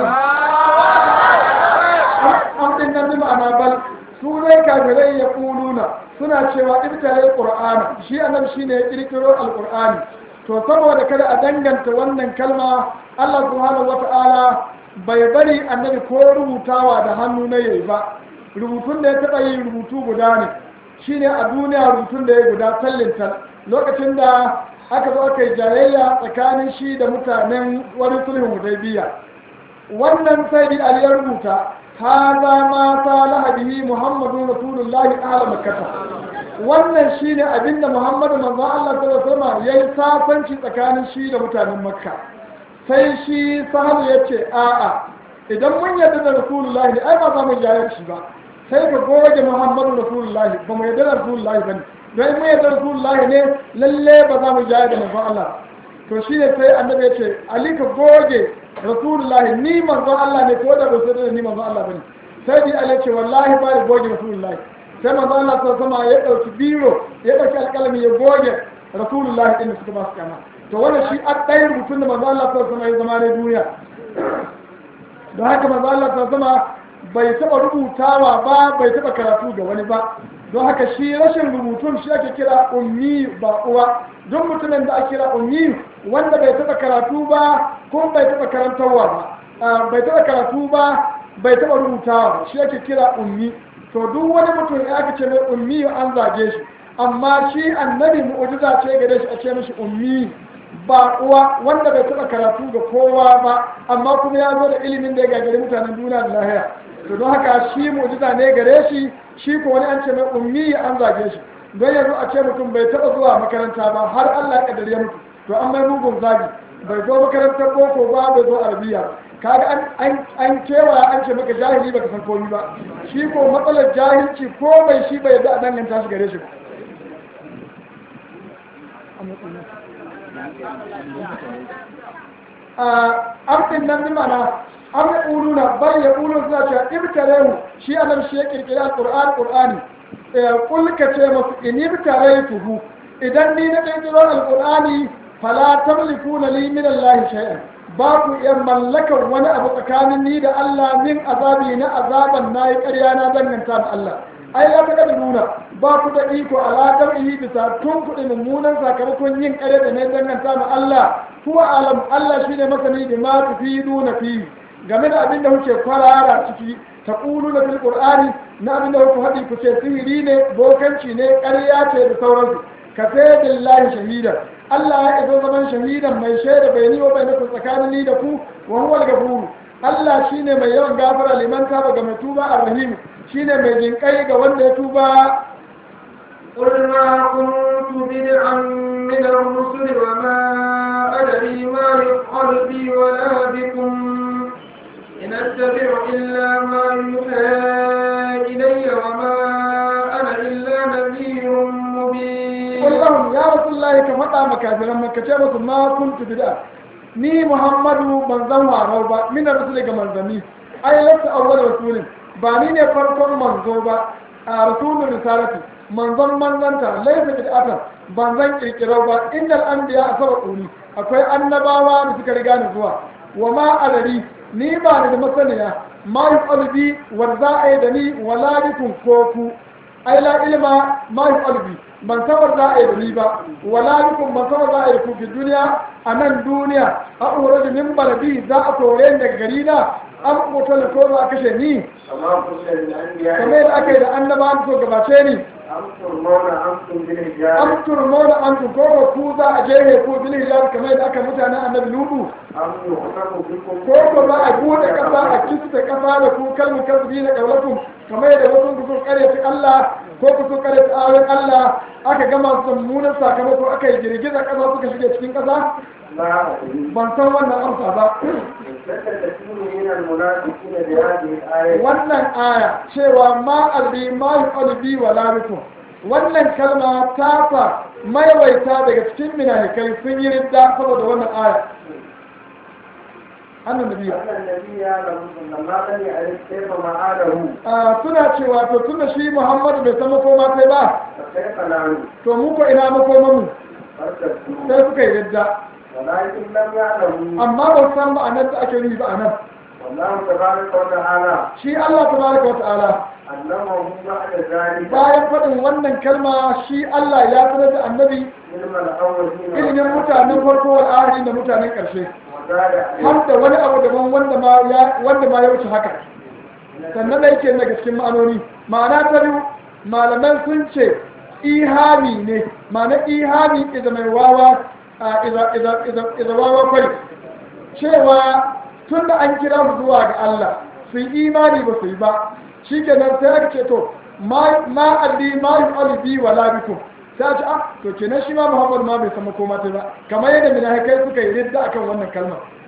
an din nan bi ma'ana bal su ne kafirai ya kuluna suna cewa ibtare qur'ana shi annabi shine ya kirkiro alqur'ani to saboda kada a danganta wannan kalma Allah subhanahu wata'ala bai bari annabi ko rubutawa da hannu na yayi ba rubutun da ya taba yi rubutu guda ne shine a duniya rubutun da ya guda tallin tal lokacin da aka zo aka yi jayayya tsakanin shi da mutanen wani sulhun hudaybiya wannan sai bi ali ya rubuta هذا ما صالح به محمد رسول الله أهل مكة wannan shine abin da Muhammadu manzo Allah sallallahu alaihi wasallam yayi safanci tsakanin shi da mutanen Makka sai shi sahabu ya ce a'a idan mun yarda da rasulullahi ne ai ba za mu jayar shi ba sai ka goge muhammadu rasulullahi ba mu yarda da rasulullahi ba ne don mun yarda da rasulullahi ne lalle ba za mu jayar da manzon Allah to shi ne sai annabi ya ce ali ka goge rasulullahi ni manzon Allah ne ko da ba sai da ni manzon Allah ba ne sai bi ali ce wallahi ba ya goge rasulullahi sai manzon Allah sai sama ya dauki biro ya dauki alƙalami ya goge rasulullahi din da suka ba su kana to wannan shi a ɗaya rubutun da manzon Allah sai sama ya zama ne duniya don haka manzo Allah ta zama bai taba rubutawa ba bai taba karatu ga wani ba don haka shi rashin rubutun shi ake kira ummi ba uwa don mutumin da ake kira ummi wanda bai taba karatu ba ko bai taba karantarwa ba bai taba karatu ba bai taba rubutawa ba shi ake kira ummi to duk wani mutum ya aka ce mai ummi an zage shi amma shi annabi mu'jiza ce gare shi a ce mishi ummi ba uwa wanda bai taɓa karatu ga kowa ba amma kuma ya zo da ilimin da ya gagari mutanen duniya da lahiya to don haka shi mu'jiza ne gare shi shi ko wani an ce mai ummi an zage shi don yanzu a ce mutum bai taɓa zuwa makaranta ba har Allah ya kaddare ya mutu to an mai mugun zagi bai zo makarantar boko ba bai zo arabiya kaga an an kewa an ce maka jahili baka san komai ba shi ko matsalar jahilci ko bai shi bai yadda a danganta shi gare shi ba amfin nan bi mana an ya ƙulu na bar ya ƙulu suna cewa ibtarehu shi annabi shi ya kirkiri alƙur'ani ƙur'ani kulka ce masu in ibtaretuhu idan ni na kirkiro alƙur'ani fala tamlikuna li min Allah shay'an ba ku iya mallakar wani abu tsakanin ni da Allah min azabi na azaban nayi ƙarya na danganta da Allah ai la ta nuna ba ku da iko ala dam'ihi bisa tun kuɗi mummunan sakamakon yin ƙare da ne danganta ma Allah kuwa alam Allah shine masani da ma tufiduna fi game da abin da kuke kwarara ciki ta ƙulu na fil qur'ani na abin da kuke haɗi ku ce sihiri ne bokanci ne ƙarya ce da sauransu ka sai billahi shahida Allah ya iso zaman shahidan mai shaida bai ni wa bai naku tsakanin ni da ku wa huwal ghafur Allah shine mai yawan gafara liman taba ga mai tuba arrahim shine mai jinkai ga wanda ya tuba قل ما كنت بدعا من الرسل وما أدري ما يفعل بي ولا بكم إن أتبع إلا ما يوحى إلي وما أنا إلا نذير مبين قل لهم يا رسول الله كفتا مكافرا مكتبة ما كنت بدعا ni muhammadu ban zan warau ba mina rasul ga manzanni ai lasta awwal rasulin ba ni ne farkon manzo ba a rasulun risalati manzon manzanta laisa bid'atan ban zan kirkirau ba innal anbiya asabaquni akwai annabawa da suka riga ni zuwa wa ma adari ni ba ni da masaniya ma yuqalu bi wa za a yi da ni wala bikum ko ku ai la ilma ma yuqalu bi ban sabar za a yi da ni ba wala bikum ban sabar za a yi da ku fi duniya a nan duniya a uradu min baladi za a kore ni daga gari na an kotar ko za a kashe ni amma ku sai da an biya kamar yadda aka yi da annaba an so gabace ni an turmona an tun bil hijab an turmona an tukoko ku za a jehe ko bil hijab kamar yadda aka mutanen annabi lutu an yuhsabu bikum ko ko za a bude kasa a kista kasa da ku kalmu kasbi na kaulakum kamar yadda wasu ku sun karyata Allah ko ku sun karyata ayoyin Allah aka gama su da mummunan sakamako aka yi girgiza kasa suka shige cikin kasa la adri ban san wannan amsa ba ذكر كثير من المنافقين بهذه الآية wannan aya cewa ma albi ma yuqalu bi wa la bikum wannan kalma ta fa maiwaita daga cikin minahikai sun yi ridda saboda wannan aya annan nabiya أن النبي لما لم يعرف كيف معاده a suna cewa to tunda shi Muhammadu bai san makoma sai ba فكيف نعلم to mu ko ina makoman mu فارتدوا sai suka yi ridda ولكن لم يعلموا amma ba su san ma'anar da ake nufi ba anan والله تبارك وتعالى shi Allah tabaraka wa ta'ala علمهم بعد ذلك bayan faɗin wannan kalma shi Allah ya sanar da annabi علم الأولين ilimin mutanen farko wal akhirin da mutanen ƙarshe وزاد عليه har da wani abu daban wanda ma ya wanda ma ya wuce haka sannan da yake daga cikin ma'anoni ma'ana ta biyu malaman sun ce ihami ne ma'ana ihami iza mai wawa a iza iza iza iza wawa kwai cewa tun da an kira su zuwa ga Allah su yi imani ba su yi ba shikenan sai aka ce to ma ma alli ma yu'ali bi wala bikum sai a ce ah to kenan shi ma Muhammad ma bai san makoma ta ba kamar yadda munafikai suka yi ridda akan wannan kalmar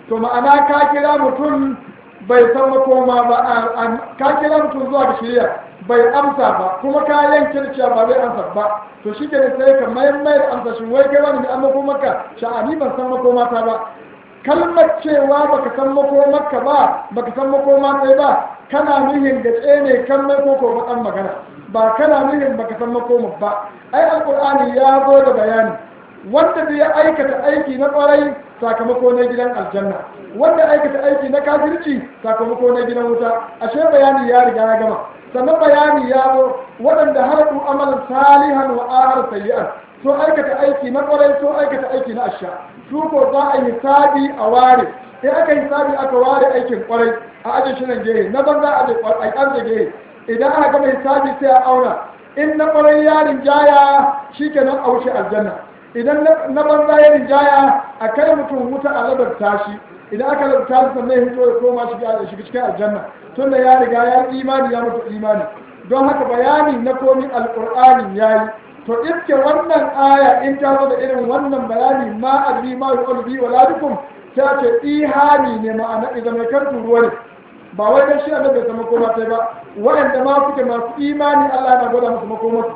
to ma'ana ka kira mutum bai san makoma ba ka kira mutum zuwa ga shirya bai amsa ba kuma ka yanke cewa ba zai amsa ba to shi ke sai ka mayar mayar amsa shi wai kai wani an makomarka sha'ani ban san makomata ba kalmar cewa baka san makomarka ba baka san makoma sai ba kana nuhin da tsene kan mai koko bakan magana ba kana nuhin baka san makomar ba ai alqur'ani ya zo da bayani wanda zai aikata aiki na kwarai sakamako na gidan aljanna wanda aikata aiki na kafirci sakamako na gidan wuta ashe bayani ya riga ya gama sannan bayani ya zo waɗanda halaku amalan salihan wa ahar sayyi'an so aikata aiki na kwarai so aikata aiki na asha su ko za a yi hisabi a ware in aka yi hisabi aka ware aikin kwarai a ajin shirin gehe na banza a ƙarfe gehe idan aka gama hisabi sai a auna in na kwarai yarin jaya shikenan a wuce aljanna idan na banza ya rinjaya a kai mutum wuta a labarta shi idan aka labarta shi sannan ya hito ya koma shiga cikin aljanna tun da ya riga ya imani ya mutu imani don haka bayani na komi alƙur'ani ya yi to iske wannan aya in ta zo da irin wannan bayani ma adri ma yuqalu bi wala dukum ta ce ihani ne ma'ana idan mai kartu ruwa ne ba wai dan shi annabi bai makoma sai ba waɗanda ma suke masu imani Allah yana gwada musu makomarsu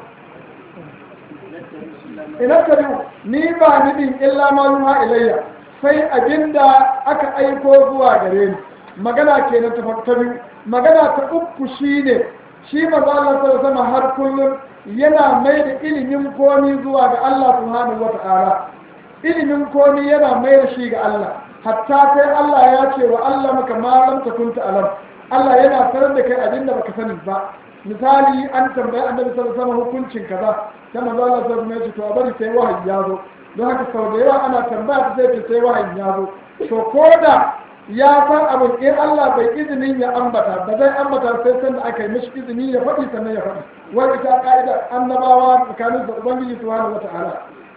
ina tabi ni ba ni din illa ma yuha ilayya sai abinda aka aiko zuwa gare ni magana kenan ta ta biyu magana ta uku shine shi manzo Allah sallallahu alaihi har kullum yana mai da ilimin komi zuwa ga Allah subhanahu wata'ala ilimin komi yana mai da shi ga Allah hatta sai Allah ya ce wa Allah maka ma lam takun alam Allah yana sanar da kai abinda baka sani ba misali an tambayi annabi sallallahu alaihi wasallam hukuncin kaza sai manzo Allah sallallahu alaihi wasallam to a bari sai wahayi ya zo don haka sau da yawa ana tambaya ta sai sai wahayi ya zo to ko da ya san abin in Allah bai izinin ya ambata ba zai ambata sai san da aka yi mishi izini ya faɗi sannan ya faɗi wani ita ka'idar annabawa tsakanin da ubangiji subhanahu wata'ala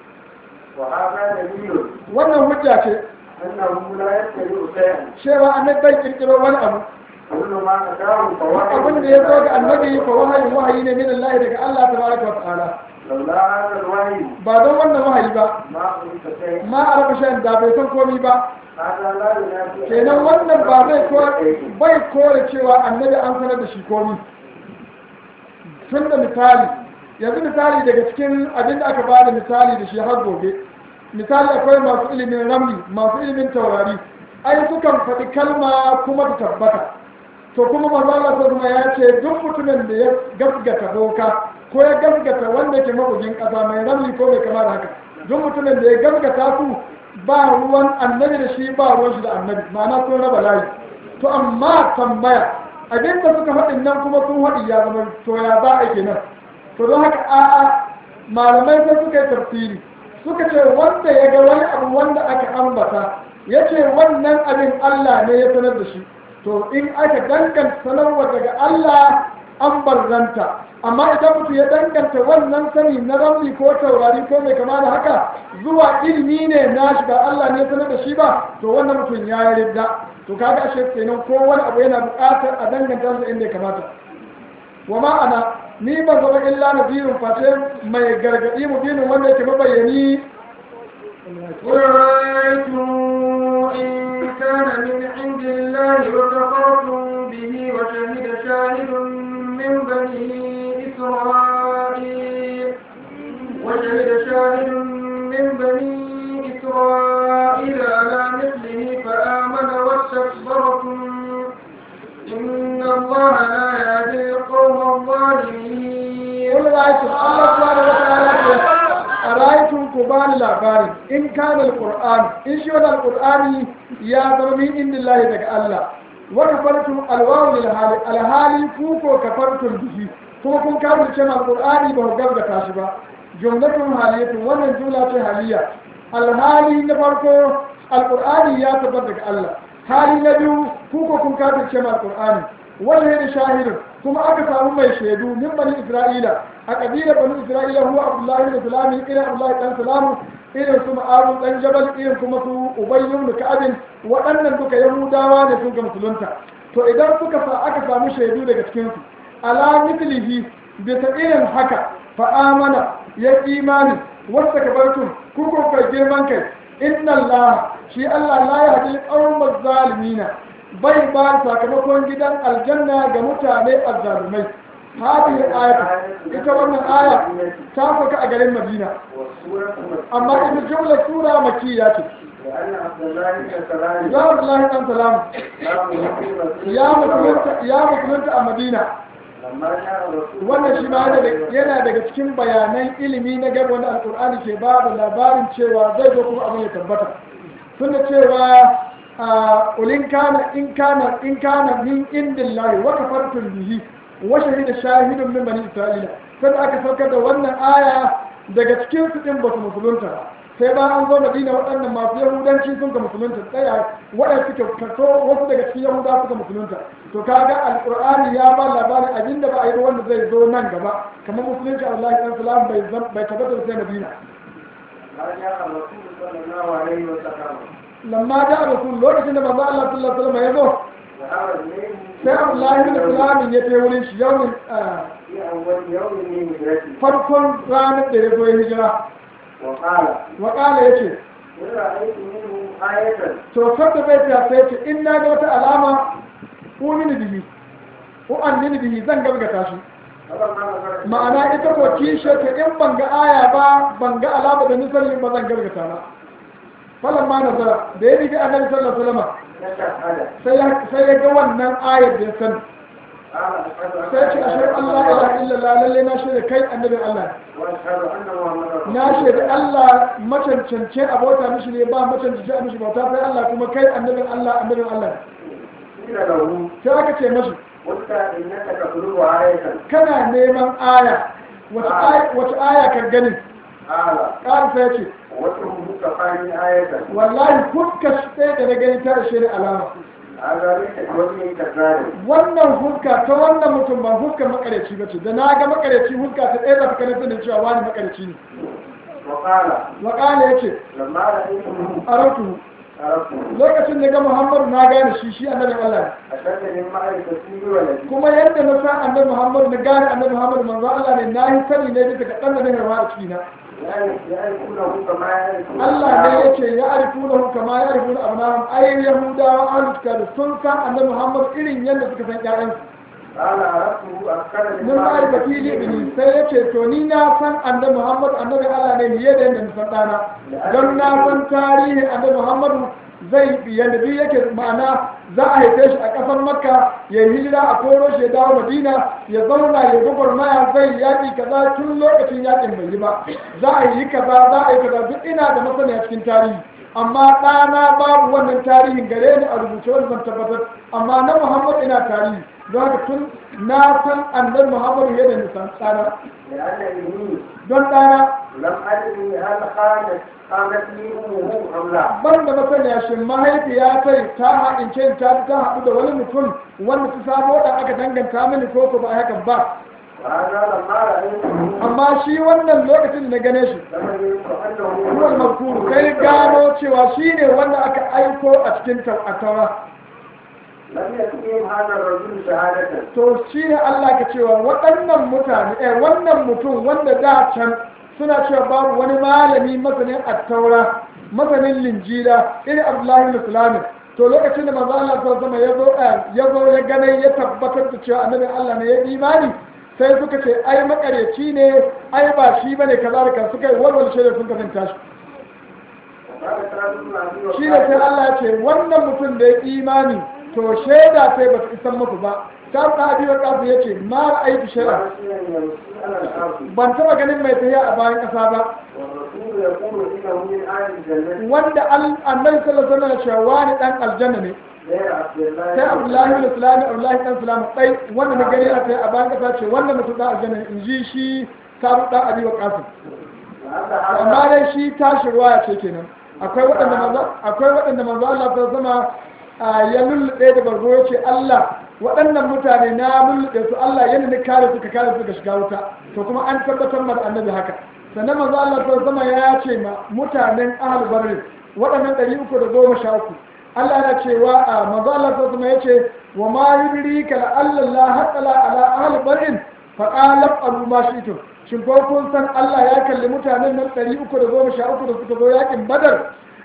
وهذا دليل wannan hujja ce أنه لا يتبع شيئا cewa annabi bai kirkiro wani abu كل ما أتاه فوحي abin da ya zo ga annabi fa wahayi wahayi ne min Allah daga Allah tabaraka wa ta'ala لولا هذا الوحي ba don wannan wahayi ba ما قلت شيء ma a raba shan da bai san komi ba هذا لا ينافي kenan wannan ba zai kore bai kore cewa annabi an sanar da shi komi tun da misali yanzu misali daga cikin abin da aka ba da misali da shi har gobe misali akwai masu ilimin ramli masu ilimin taurari ai sukan faɗi kalma kuma ta tabbata to kuma manzo Allah kuma ya ce duk mutumin da ya gasgata boka ko ya gasgata wanda ke mabugin ƙasa mai ramli ko mai kama da haka duk mutumin da ya gasgata su ba ruwan annabi da shi ba ruwan shi da annabi ma'ana sun raba layi to amma tambaya abin da suka faɗin nan kuma sun faɗi ya zama to ya za a kenan to don haka a'a malamai sai suka yi tafsiri suka ce wanda ya ga wani abu wanda aka ambata ya ce wannan abin Allah ne ya sanar da shi to in aka danganta sanarwa daga Allah an barzanta amma idan mutum ya danganta wannan sani na ramli ko taurari ko mai kama da haka zuwa ilimi ne na shi ba Allah ne sanar da shi ba to wannan mutum ya yi ridda to kaga ashe kenan ko wani abu yana buƙatar a danganta su inda ya kamata wa ma'ana ni ban zama illa nazirin face mai gargaɗi mubinin wanda yake mabayyani قل رأيتم إن كان من عند الله وكفرتم به وشهد شاهد من بني إسرائيل وشهد شاهد من بني إسرائيل على مثله فآمن واستكبرتم إن الله لا يهدي القوم الظالمين قل رأيتم الله سبحانه وتعالى أرأيتم كبان الأخبار إن كان القرآن إن شو القرآن يا ضربي إن الله دك الله وكفرتم الواو للحال الحال كوكو كفرتم به kuma kun kawo cewa alqur'ani ba ku gaskata shi ba jumlatun haliyatun wannan jumla ce haliya alhali na farko alqur'ani ya tabbata daga Allah hali na biyu ku ko kun kawo cewa alqur'ani wannan yana shahidin kuma aka samu mai shaidu min bani isra'ila a kabila bani isra'ila huwa abdullahi da salami irin abdullahi dan salamu irin su ma'arun dan jabal irin kuma su ubayyun da ka'abin waɗannan duka yahudawa ne sun ga musulunta to idan suka sa aka samu shaidu daga cikinsu ala mithlihi bisa irin haka fa amana ya imani wasta kabartum ku ko kai girman kai inna allah shi Allah la ya hadi qaumaz zalimina bai ba sakamakon gidan aljanna ga mutane azzalumai hadhihi ayatu ita wannan aya ta faka a garin Madina والسورة amma ita jumla sura makiyya ce لأن عبد الله بن سلام ya Abdullahi dan salam كان مسلما ya musulunta ya musulunta a Madina لما جاء الرسول wannan shi ma yana daga- yana daga cikin bayanan ilimi na gaba wanda alkur'ani ke ba da labarin cewa zai zo kuma abin ya tabbata tunda cewa a ulin kana in kana in kana min indillahi wa kafartum bihi wa shahida shahidun min bani isra'ila sai da aka saukar da wannan aya daga cikin su din ba su musulunta ba sai ba an zo madina waɗannan masu yahudanci sun ka musulunta tsaya waɗanda suke kaso wasu daga cikin yahuda suka musulunta to kaga alqur'ani ya ba labarin abin da ba a yi ba wanda zai zo nan gaba kamar musulunci Allah ya salam bai zam- bai tabbata sai madina ما جاء الرسول صلى الله عليه وسلم lamma da rasul lokacin da manzo Allah sallallahu alaihi wasallam ya zo ذهب الليل sai Abdullahi bin Salam ya je wurin shi yawmin ah, في أول يوم من هجرته farkon ranar da ya zo ya hijira وقال wa qala yace إن رأيت منه آية to sabda bai ta sai ce in na ga wata alama umini bihi ko annini bihi zan gaskata shi فلما نظرت ma'ana ita ko kishe ta in ban ga aya ba ban ga alama da nisan ba zan gaskata ba falan ma nazara da ya riga annabi sallallahu alaihi wasallam تشهد sai ya sai ya ga wannan ayar da ya sani قال أشهد أن sai ce ashe Allah la ilaha illallah lalle na shaida kai annabin Allah وأشهد أن محمدا na shaida Allah macancance abota mishi ne ba macancance a mishi bauta sai Allah kuma kai annabin Allah annabin Allah قيل له sai aka ce mashi قلت إنك تطلب آية kana neman aya wata aya wata aya ka gani قال ƙara sai ce وجهه كفاني آية wallahi fuska shi ɗaya da na gani ta ishe ni alama هذا ليس بوجه كذاب wannan fuska ta wannan mutum ba fuskar makareci ba ce da na ga makareci fuska ta ɗaya za ta kana sanin cewa wani makareci ne وقال waƙala ya ce لما رأيته a rautu عرفته lokacin da ga muhammadu na gane shi shi annabin allah ne أشد من معرفتي ولدي kuma yadda na san annabi muhammadu na gane annabi muhammadu manzo allah ne na yi sani ne bisa ga ɗan da na harwa a cikina يعرفونه كما يعرفون Allah ne ya ce ya arifu na kama ya arifu na abnahum ai yahudawa ahlul kitab sun san annabi muhammadu irin yadda suka san ƴaƴansu قال عرفته أكثر من mun ma'aikati libini sai ya ce to ni na san annabi muhammadu annabi allah ne fiye da yadda na san ɗana don na san tarihin annabi muhammadu zai yadda duk yake ma'ana za a haife shi a ƙasar makka ya yi hijira a koro shi ya dawo madina ya zauna ya gwagwarmaya zai yaƙi kaza tun lokacin yaƙin bai yi ba za a yi kaza za a yi kaza duk ina da masaniya cikin tarihi amma ɗana babu wannan tarihin gare ni a rubuce wanda zan tabbatar amma na muhammad ina tarihi don haka tun na san annabi muhammadu yadda nisan ɗana لأن ابني don ɗana لم أدري هل خانت خانت لي أمه أم لا ban da masaniya shi mahaifiya kai ta haɗince ta ta haɗu da wani mutum wanda ta samo da aka danganta mini ko ko ba a hakan ba وهذا لما رأيته amma shi wannan lokacin da na gane shi لم يدرك أنه ruwan makuru sai gano cewa shi ne wanda aka aiko a cikin taura لم يكفيهم هذا الرجل شهادة to shi ne Allah ka cewa waɗannan mutane eh wannan mutum wanda da can suna cewa babu wani malami masanin attaura masanin linjila irin Abdullahi bin Sulaim to lokacin da manzo Allah sallallahu alaihi ya zo ya zo ya gane ya tabbatar da cewa annabi Allah ne ya imani sai suka ce ai makareci ne ai ba shi bane kaza da kaza suka yi walwal shaida sun kasanta shi وقال سعد بن أبي shi ne sai وقاص Allah ya ce wannan mutum da ya imani to shaida sai ba su isan musu ba ta ta abi wa kafu ya ce ma ra'aytu shay'a ورسولا يمشي على الأرض ban taba ganin mai tafiya a bayan ƙasa ba والرسول يقول إنه من آل الجنة wanda al- annabi sallallahu alaihi wasallam ya ce wani dan aljanna ne غير عبد الله sai abdullahi bin sulami abdullahi dan sulami dai wanda na gani a tafiya a bayan ƙasa ce wanda mutum dan aljanna ne in ji shi sabu dan abi wa kafu وهذا amma هذا dai shi tashi ruwaya ce kenan akwai waɗanda manzo akwai waɗanda manzo Allah ta zama ya lullube da bargo ya ce Allah waɗannan mutane na lullube su Allah yana ne kare su ka kare su ga shiga wuta to kuma an tabbatar ma da annabi haka sannan manzo Allah ta zama ya ce ma mutanen ahlul barri waɗannan ɗari uku da goma sha uku Allah yana cewa a manzo Allah ta zama ya ce wa ma yudrika la Allah haqqala ala ahlul barri fa qala abu ma shi'tum shin ko kun san Allah ya kalli mutanen nan ɗari uku da goma sha uku da suka zo yakin badar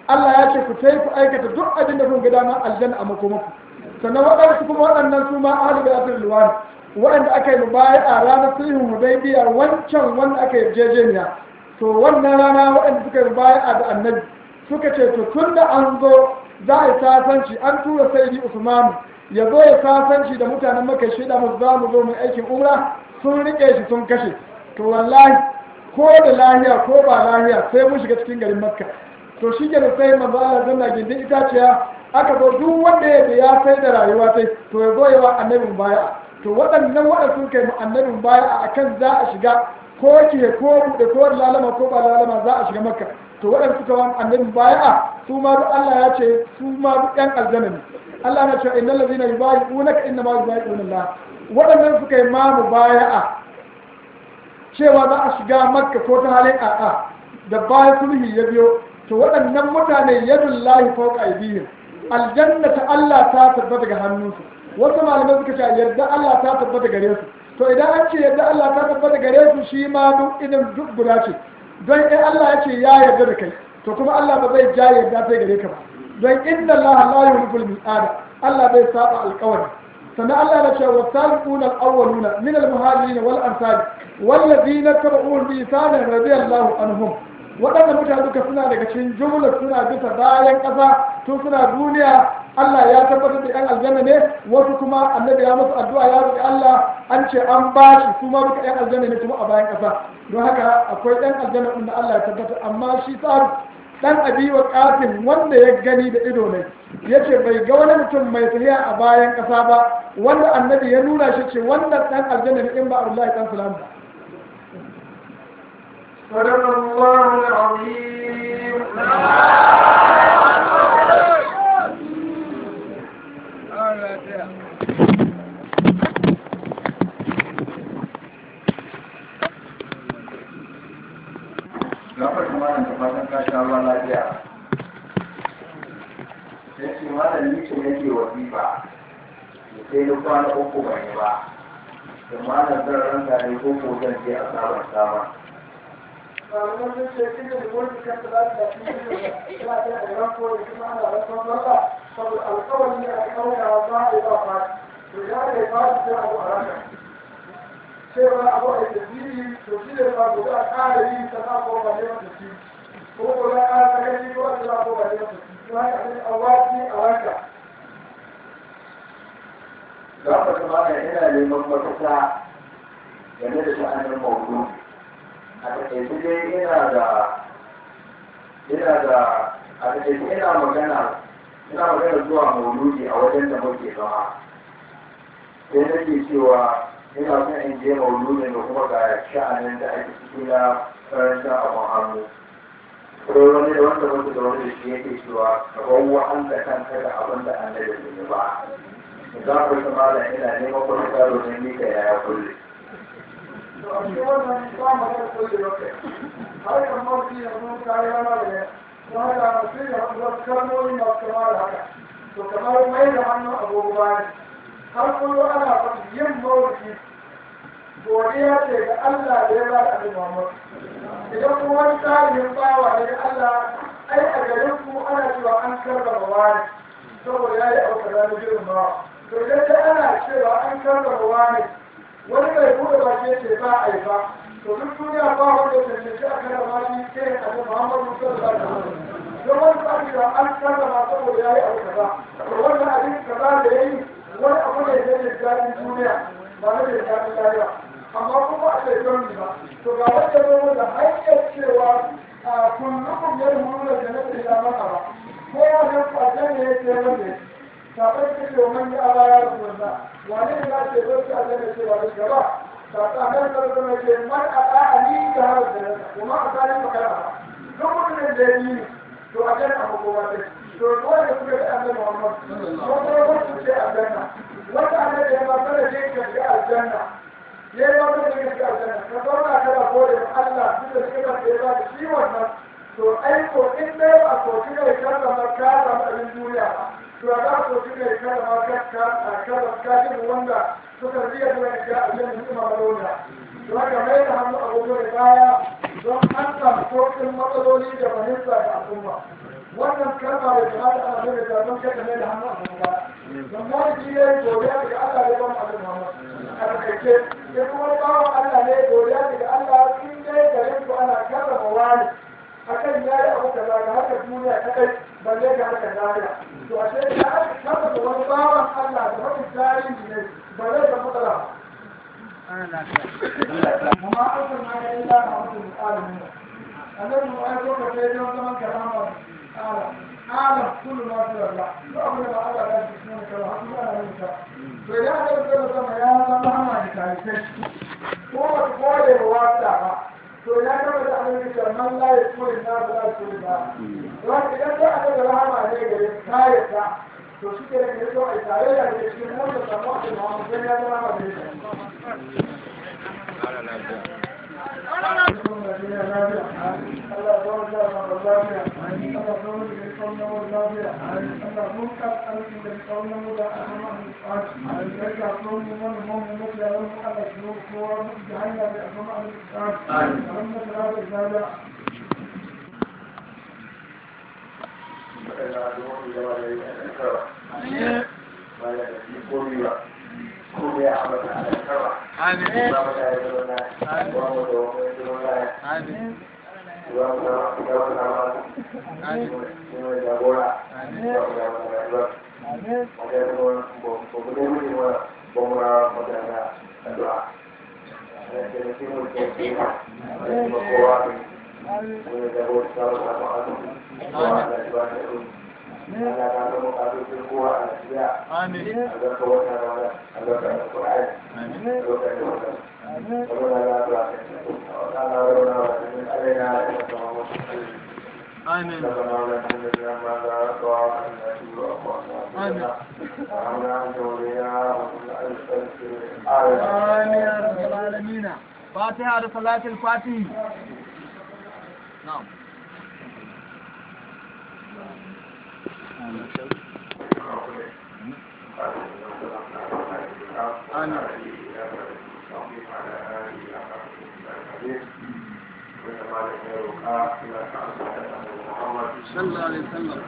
Allah ya ce ku tai ku aikata duk abin da kun ga dama aljanna a makomaku sannan waɗansu kuma waɗannan su ma ahli da asir luwani waɗanda aka yi baya a ranar sulhun hudaybiya wancan wanda aka yi jejeniya to wannan rana waɗanda suka yi baya da annabi suka ce to tun da an zo za a yi sasanci an tura sayyidi usman ya zo ya sasanci da mutanen maka shida mu za mu zo mu aikin umra sun rike shi sun kashe to wallahi ko da lahiya ko ba lahiya sai mun shiga cikin garin makka to shi ke da sai manzo Allah zanna gindin itaciya aka zo duk wanda ya ya sai da rayuwa sai to ya zo yawa annabin baya to waɗannan waɗanda sun kai mu annabin baya akan za a shiga ko ke ko buɗe ko lalama ko ba lalama za a shiga makka to waɗanda suka wa annabin baya su ma duk Allah ya ce su ma duk ɗan aljanna ne Allah na ce innal ladina yubayi'unaka inna ma yubayi'una Allah waɗannan suka yi mamu baya'a cewa za a shiga makka ko ta halin a'a da bayan sulhi ya biyo to waɗannan mutane yadun lahi fauka aidihim aljanna ta Allah ta tabbata ga hannunsu wasu malamai suka ce yarda Allah ta tabbata gare su to idan an ce yarda Allah ta tabbata gare su shi ma duk idan duk guda ce don in Allah ya ce ya yarda da kai to kuma Allah ba zai ja yarda sai gare ka ba don inna Allah la yuhibbul mi'ada Allah bai saba alƙawari sannan Allah ya ce wa sabiquna al-awwaluna min al-muhajirin wal ansar wallazina tabi'uhum bi ihsan radiyallahu anhum waɗanda mutane duka suna daga cikin jumlar suna bisa bayan ƙasa tun suna duniya Allah ya tabbatar da 'yan aljanna ne wasu kuma annabi ya musu addu'a ya roƙi Allah an ce an ba shi su ma duka 'yan aljanna ne kuma a bayan ƙasa don haka akwai 'yan aljanna inda Allah ya tabbatar amma shi tsari dan abi wa kafin wanda ya gani da ido ne yace bai ga wani mutum mai tafiya a bayan ƙasa ba wanda annabi ya nuna shi ce wannan dan aljanna ne in ba Allah ya kan salam ba صدق الله العظيم gafar kuma da fatan ka sha ruwa lafiya sai ce malam ni ce nake wasifa da sai na kwana uku ban yi ba da malam zan ranka ne ko ko zan je a sabon sama malaman sun ce shi ne da wani kan da za ta fi yi da ya da ranko da kuma ana ranko masa saboda alkawari ne a kauka ba a yi ba fati to ya da ya fati sai abu a ranka cewa abu a yi tasiri to shi ne ba gobe a ƙara yi ta na ko ba ne mata shi ko ko na ƙara ta gani ko a ta ko ba ne mata shi to haka ne a wati a ranka gafar kuma da ina neman mafita game da sha'anin maudu a taƙaice dai ina da ina da a taƙaice ina magana ina magana zuwa mauludi a wajen da muke zama sai nake cewa ina son in je mauludin da kuma ga sha'anin da ake ciki na karanta abin hannu ko wani da wanda mutu da wani da shi yake cewa ka bawa an da kanka da abin da an da ne ba za ku ta mala ina neman kuma karo ne ni ka yaya kulle to a cikin wannan ba magana ko da yake har kan mafi yanzu kare rana da ne don haka mutum ya wasu kalmomi masu kama da haka to kamar mai da hannun agogo ne har kullum ana faɗi yin mawuki godiya ce ga Allah da ya ba da abin Muhammad idan kuma wani tarihin bawa ne ga Allah ai a garin ku ana cewa an karrama wani saboda ya yi abu da na girma to idan dai ana cewa an karrama wani wani mai buɗe baki ce ba a yi ba to duk duniya ba wanda ya cancanci a karrama shi sai a ga Muhammadu sallallahu alaihi wasallam don wani ba cewa an karrama saboda ya yi abu kaza to wannan abin kaza da ya yi wani abu ne da ya daɗin duniya ba na da daɗin lafiya amma kuma a ce don ba to ga wanda zo da hanyar cewa a kullukum yadhuruna da jannati ila man aba ko ya ga kwajan ne yake wanda sabai ta ce man ya aba ya rasulullah wani ne ya ce zo ta aljanna ce ba da gaba ta ta nan da kuma ce man aba ali da har da kuma a tare makara duk mutumin da ya yi to a janna ko ba dai to dole da kuka da annabi Muhammad wanda ya wasu ce aljanna wanda annabi ya ba kada je ka ga aljanna ya yi wata da gaske aljanna ka zauna kana gode ma Allah duk da shi da ya ba da shi wannan to ai ko in dai ba ko shi ne ka zama ka samu abin duniya ba to da ko shi ne ka zama ka ka ka ka ji wanda suka riya zuwa ga aljanna su ma malona to haka mai da hannu a gobe da baya don an samu sauƙin matsaloli da fahimta da al'umma wannan kalma da jama'a da ana nuna ta don kada mai da hannu a gobe baya don mawai shi ne godiya daga Allah ya bamu abin Muhammad a takaice sai kuma wani bawan Allah ne godiya daga Allah in dai garin ku ana karrama wani akan ya yi abu kaza ga haka duniya kadai balle ga haka lahira to a sai da aka karrama wani bawan Allah da wani tarihi ne balle da matsala amma an san ma ya yi da a mutum alamin annabi mu ai ko ka sai don zaman karama ala ala kullu ma fi Allah to abin da Allah ya ji sunan ka har Allah ya yi ta to ya ga da sama ya zama hama da kai ko ba ko da wata ba to ya gama da annabi salman la ya kuri na ba la kuri na wanda idan da aka ga rahama ne gare kayata to shi ke da so ai tare da ke cikin wanda samu da Muhammad sai ya zama ba ne فاتحة صلاة الفاتح نعم صلى الله عليه وسلم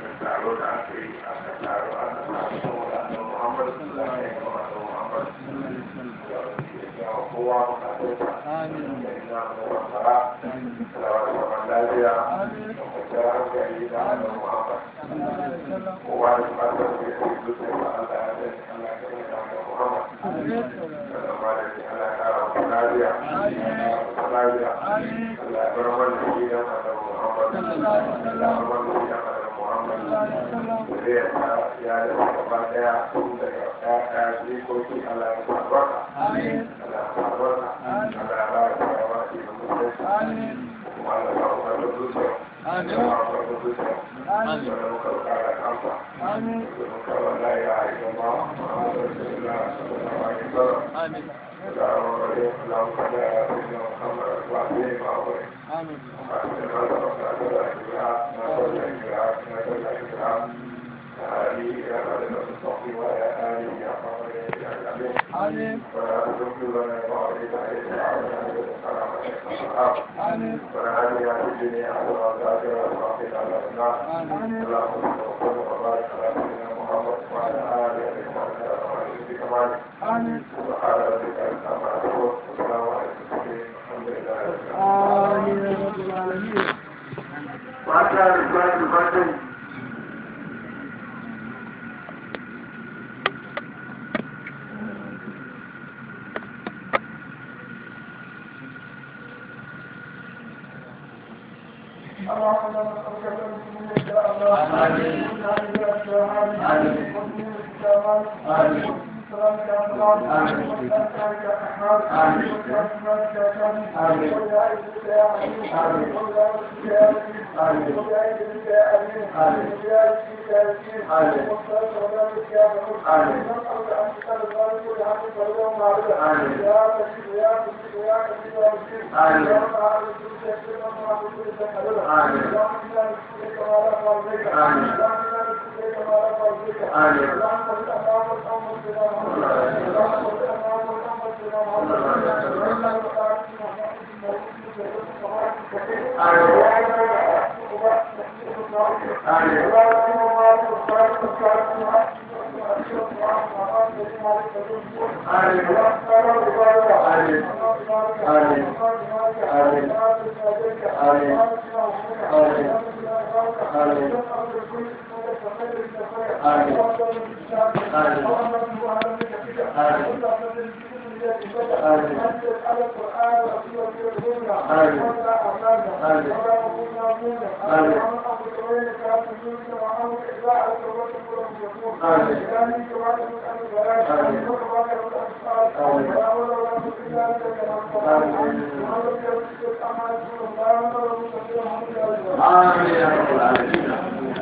آمين يا رب العالمين